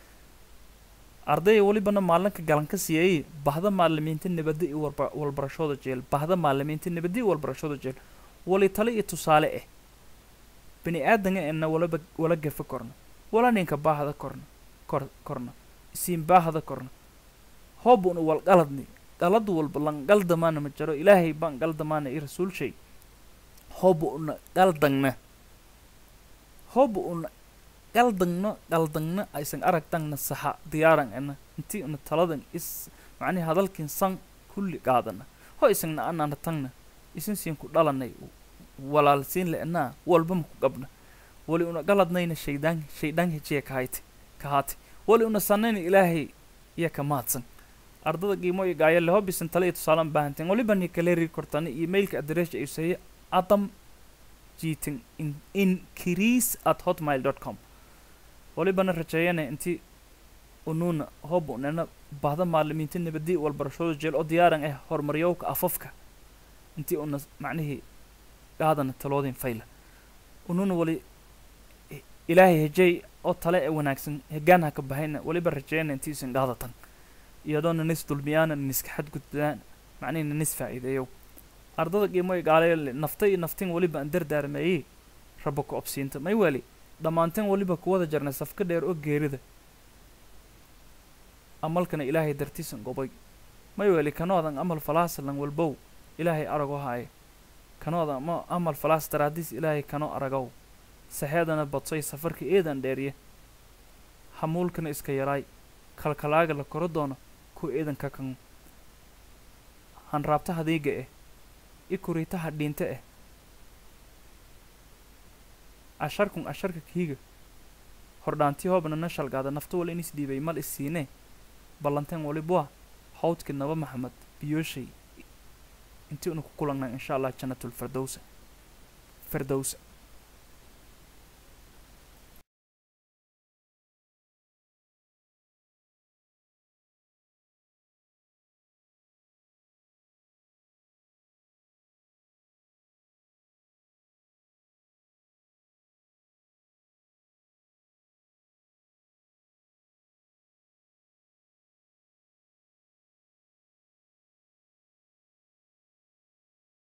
ardaya welibana maalinka galan ka siiyay bahda maalimiinta nabadda iyo walba walbarashooda jeel bahda maalimiinta nabadda iyo walbarashooda jeel wali tale iyo tusaale ah bini aadanga ena walaba wala gafa korna wala ninka baahda korna kor korna isiin baahda korna hoobuna wal qaladni qalad walba lan qaldamaana ma jaro ilaahay baan qaldamaana i rasuulshay hooba una qaldangna hooba una qaldangno qaldangna aysan aragtangna saxa diyaaran ena intii una taladan is macnihi hadalkin san kulli qaadana ho isagna anana tangna isin siin ku dhalanay walaalsiin le'naa walba maku qabna wali una galadnayna shaydaan shaydaan hejiya kahayte kahaate wali una sanayna ilaahay iya ka mahadsan ardada qiimo iyo gaaya leho bisan tale iyo tusaalan baahanteen waliba ni kale rii kortana emailka adresha ay saye adam jiitin in increase at hotmail dot com walibana rajeeyana intii unuuna hob unena bahda maalimiinta nabadii walbarashooda jeel oo diyaaran ah horumaryowka afafka intii una macnihii qaadana taloodin fayla ununa wali i- ilaahay hejey oo tale ee wanaagsan hegaan ha ka bahayna waliba rajeeyana intii isin qaadatan iyadoona nis dulmiyaana niska xadgudbaan macnihina nis faa'iideeyow ardada qiimo gaaleele nafta iyo naftin waliba aan dardaarmeeyey rabo ku obsiinta may weli dhammaanteen waliba kuwada jarnay safka dheer oo geerida amalkana ilaahay dartiisan gobay may weli kanoodan amal falaasalan walbow ilaahay arago haaye kanooda ma amal falaas daraadiis ilaahay kano aragow saxeedana badsay safarka eedan dheeriye hamuulkana iska yaraay kalkalaaga la koro doono ku eedanka kan hanraabtaha diiga eh i kuriitaha dhiinte eh asharkun asharka kiiga hordhaantii hoobna na shalgaada nafta wal in isdhiibay mal isiinee ballanteen walibwa hawdkii naba maxamed biyooshay intii una ku kulannaa insha allah jannatul firdowsa firdowsa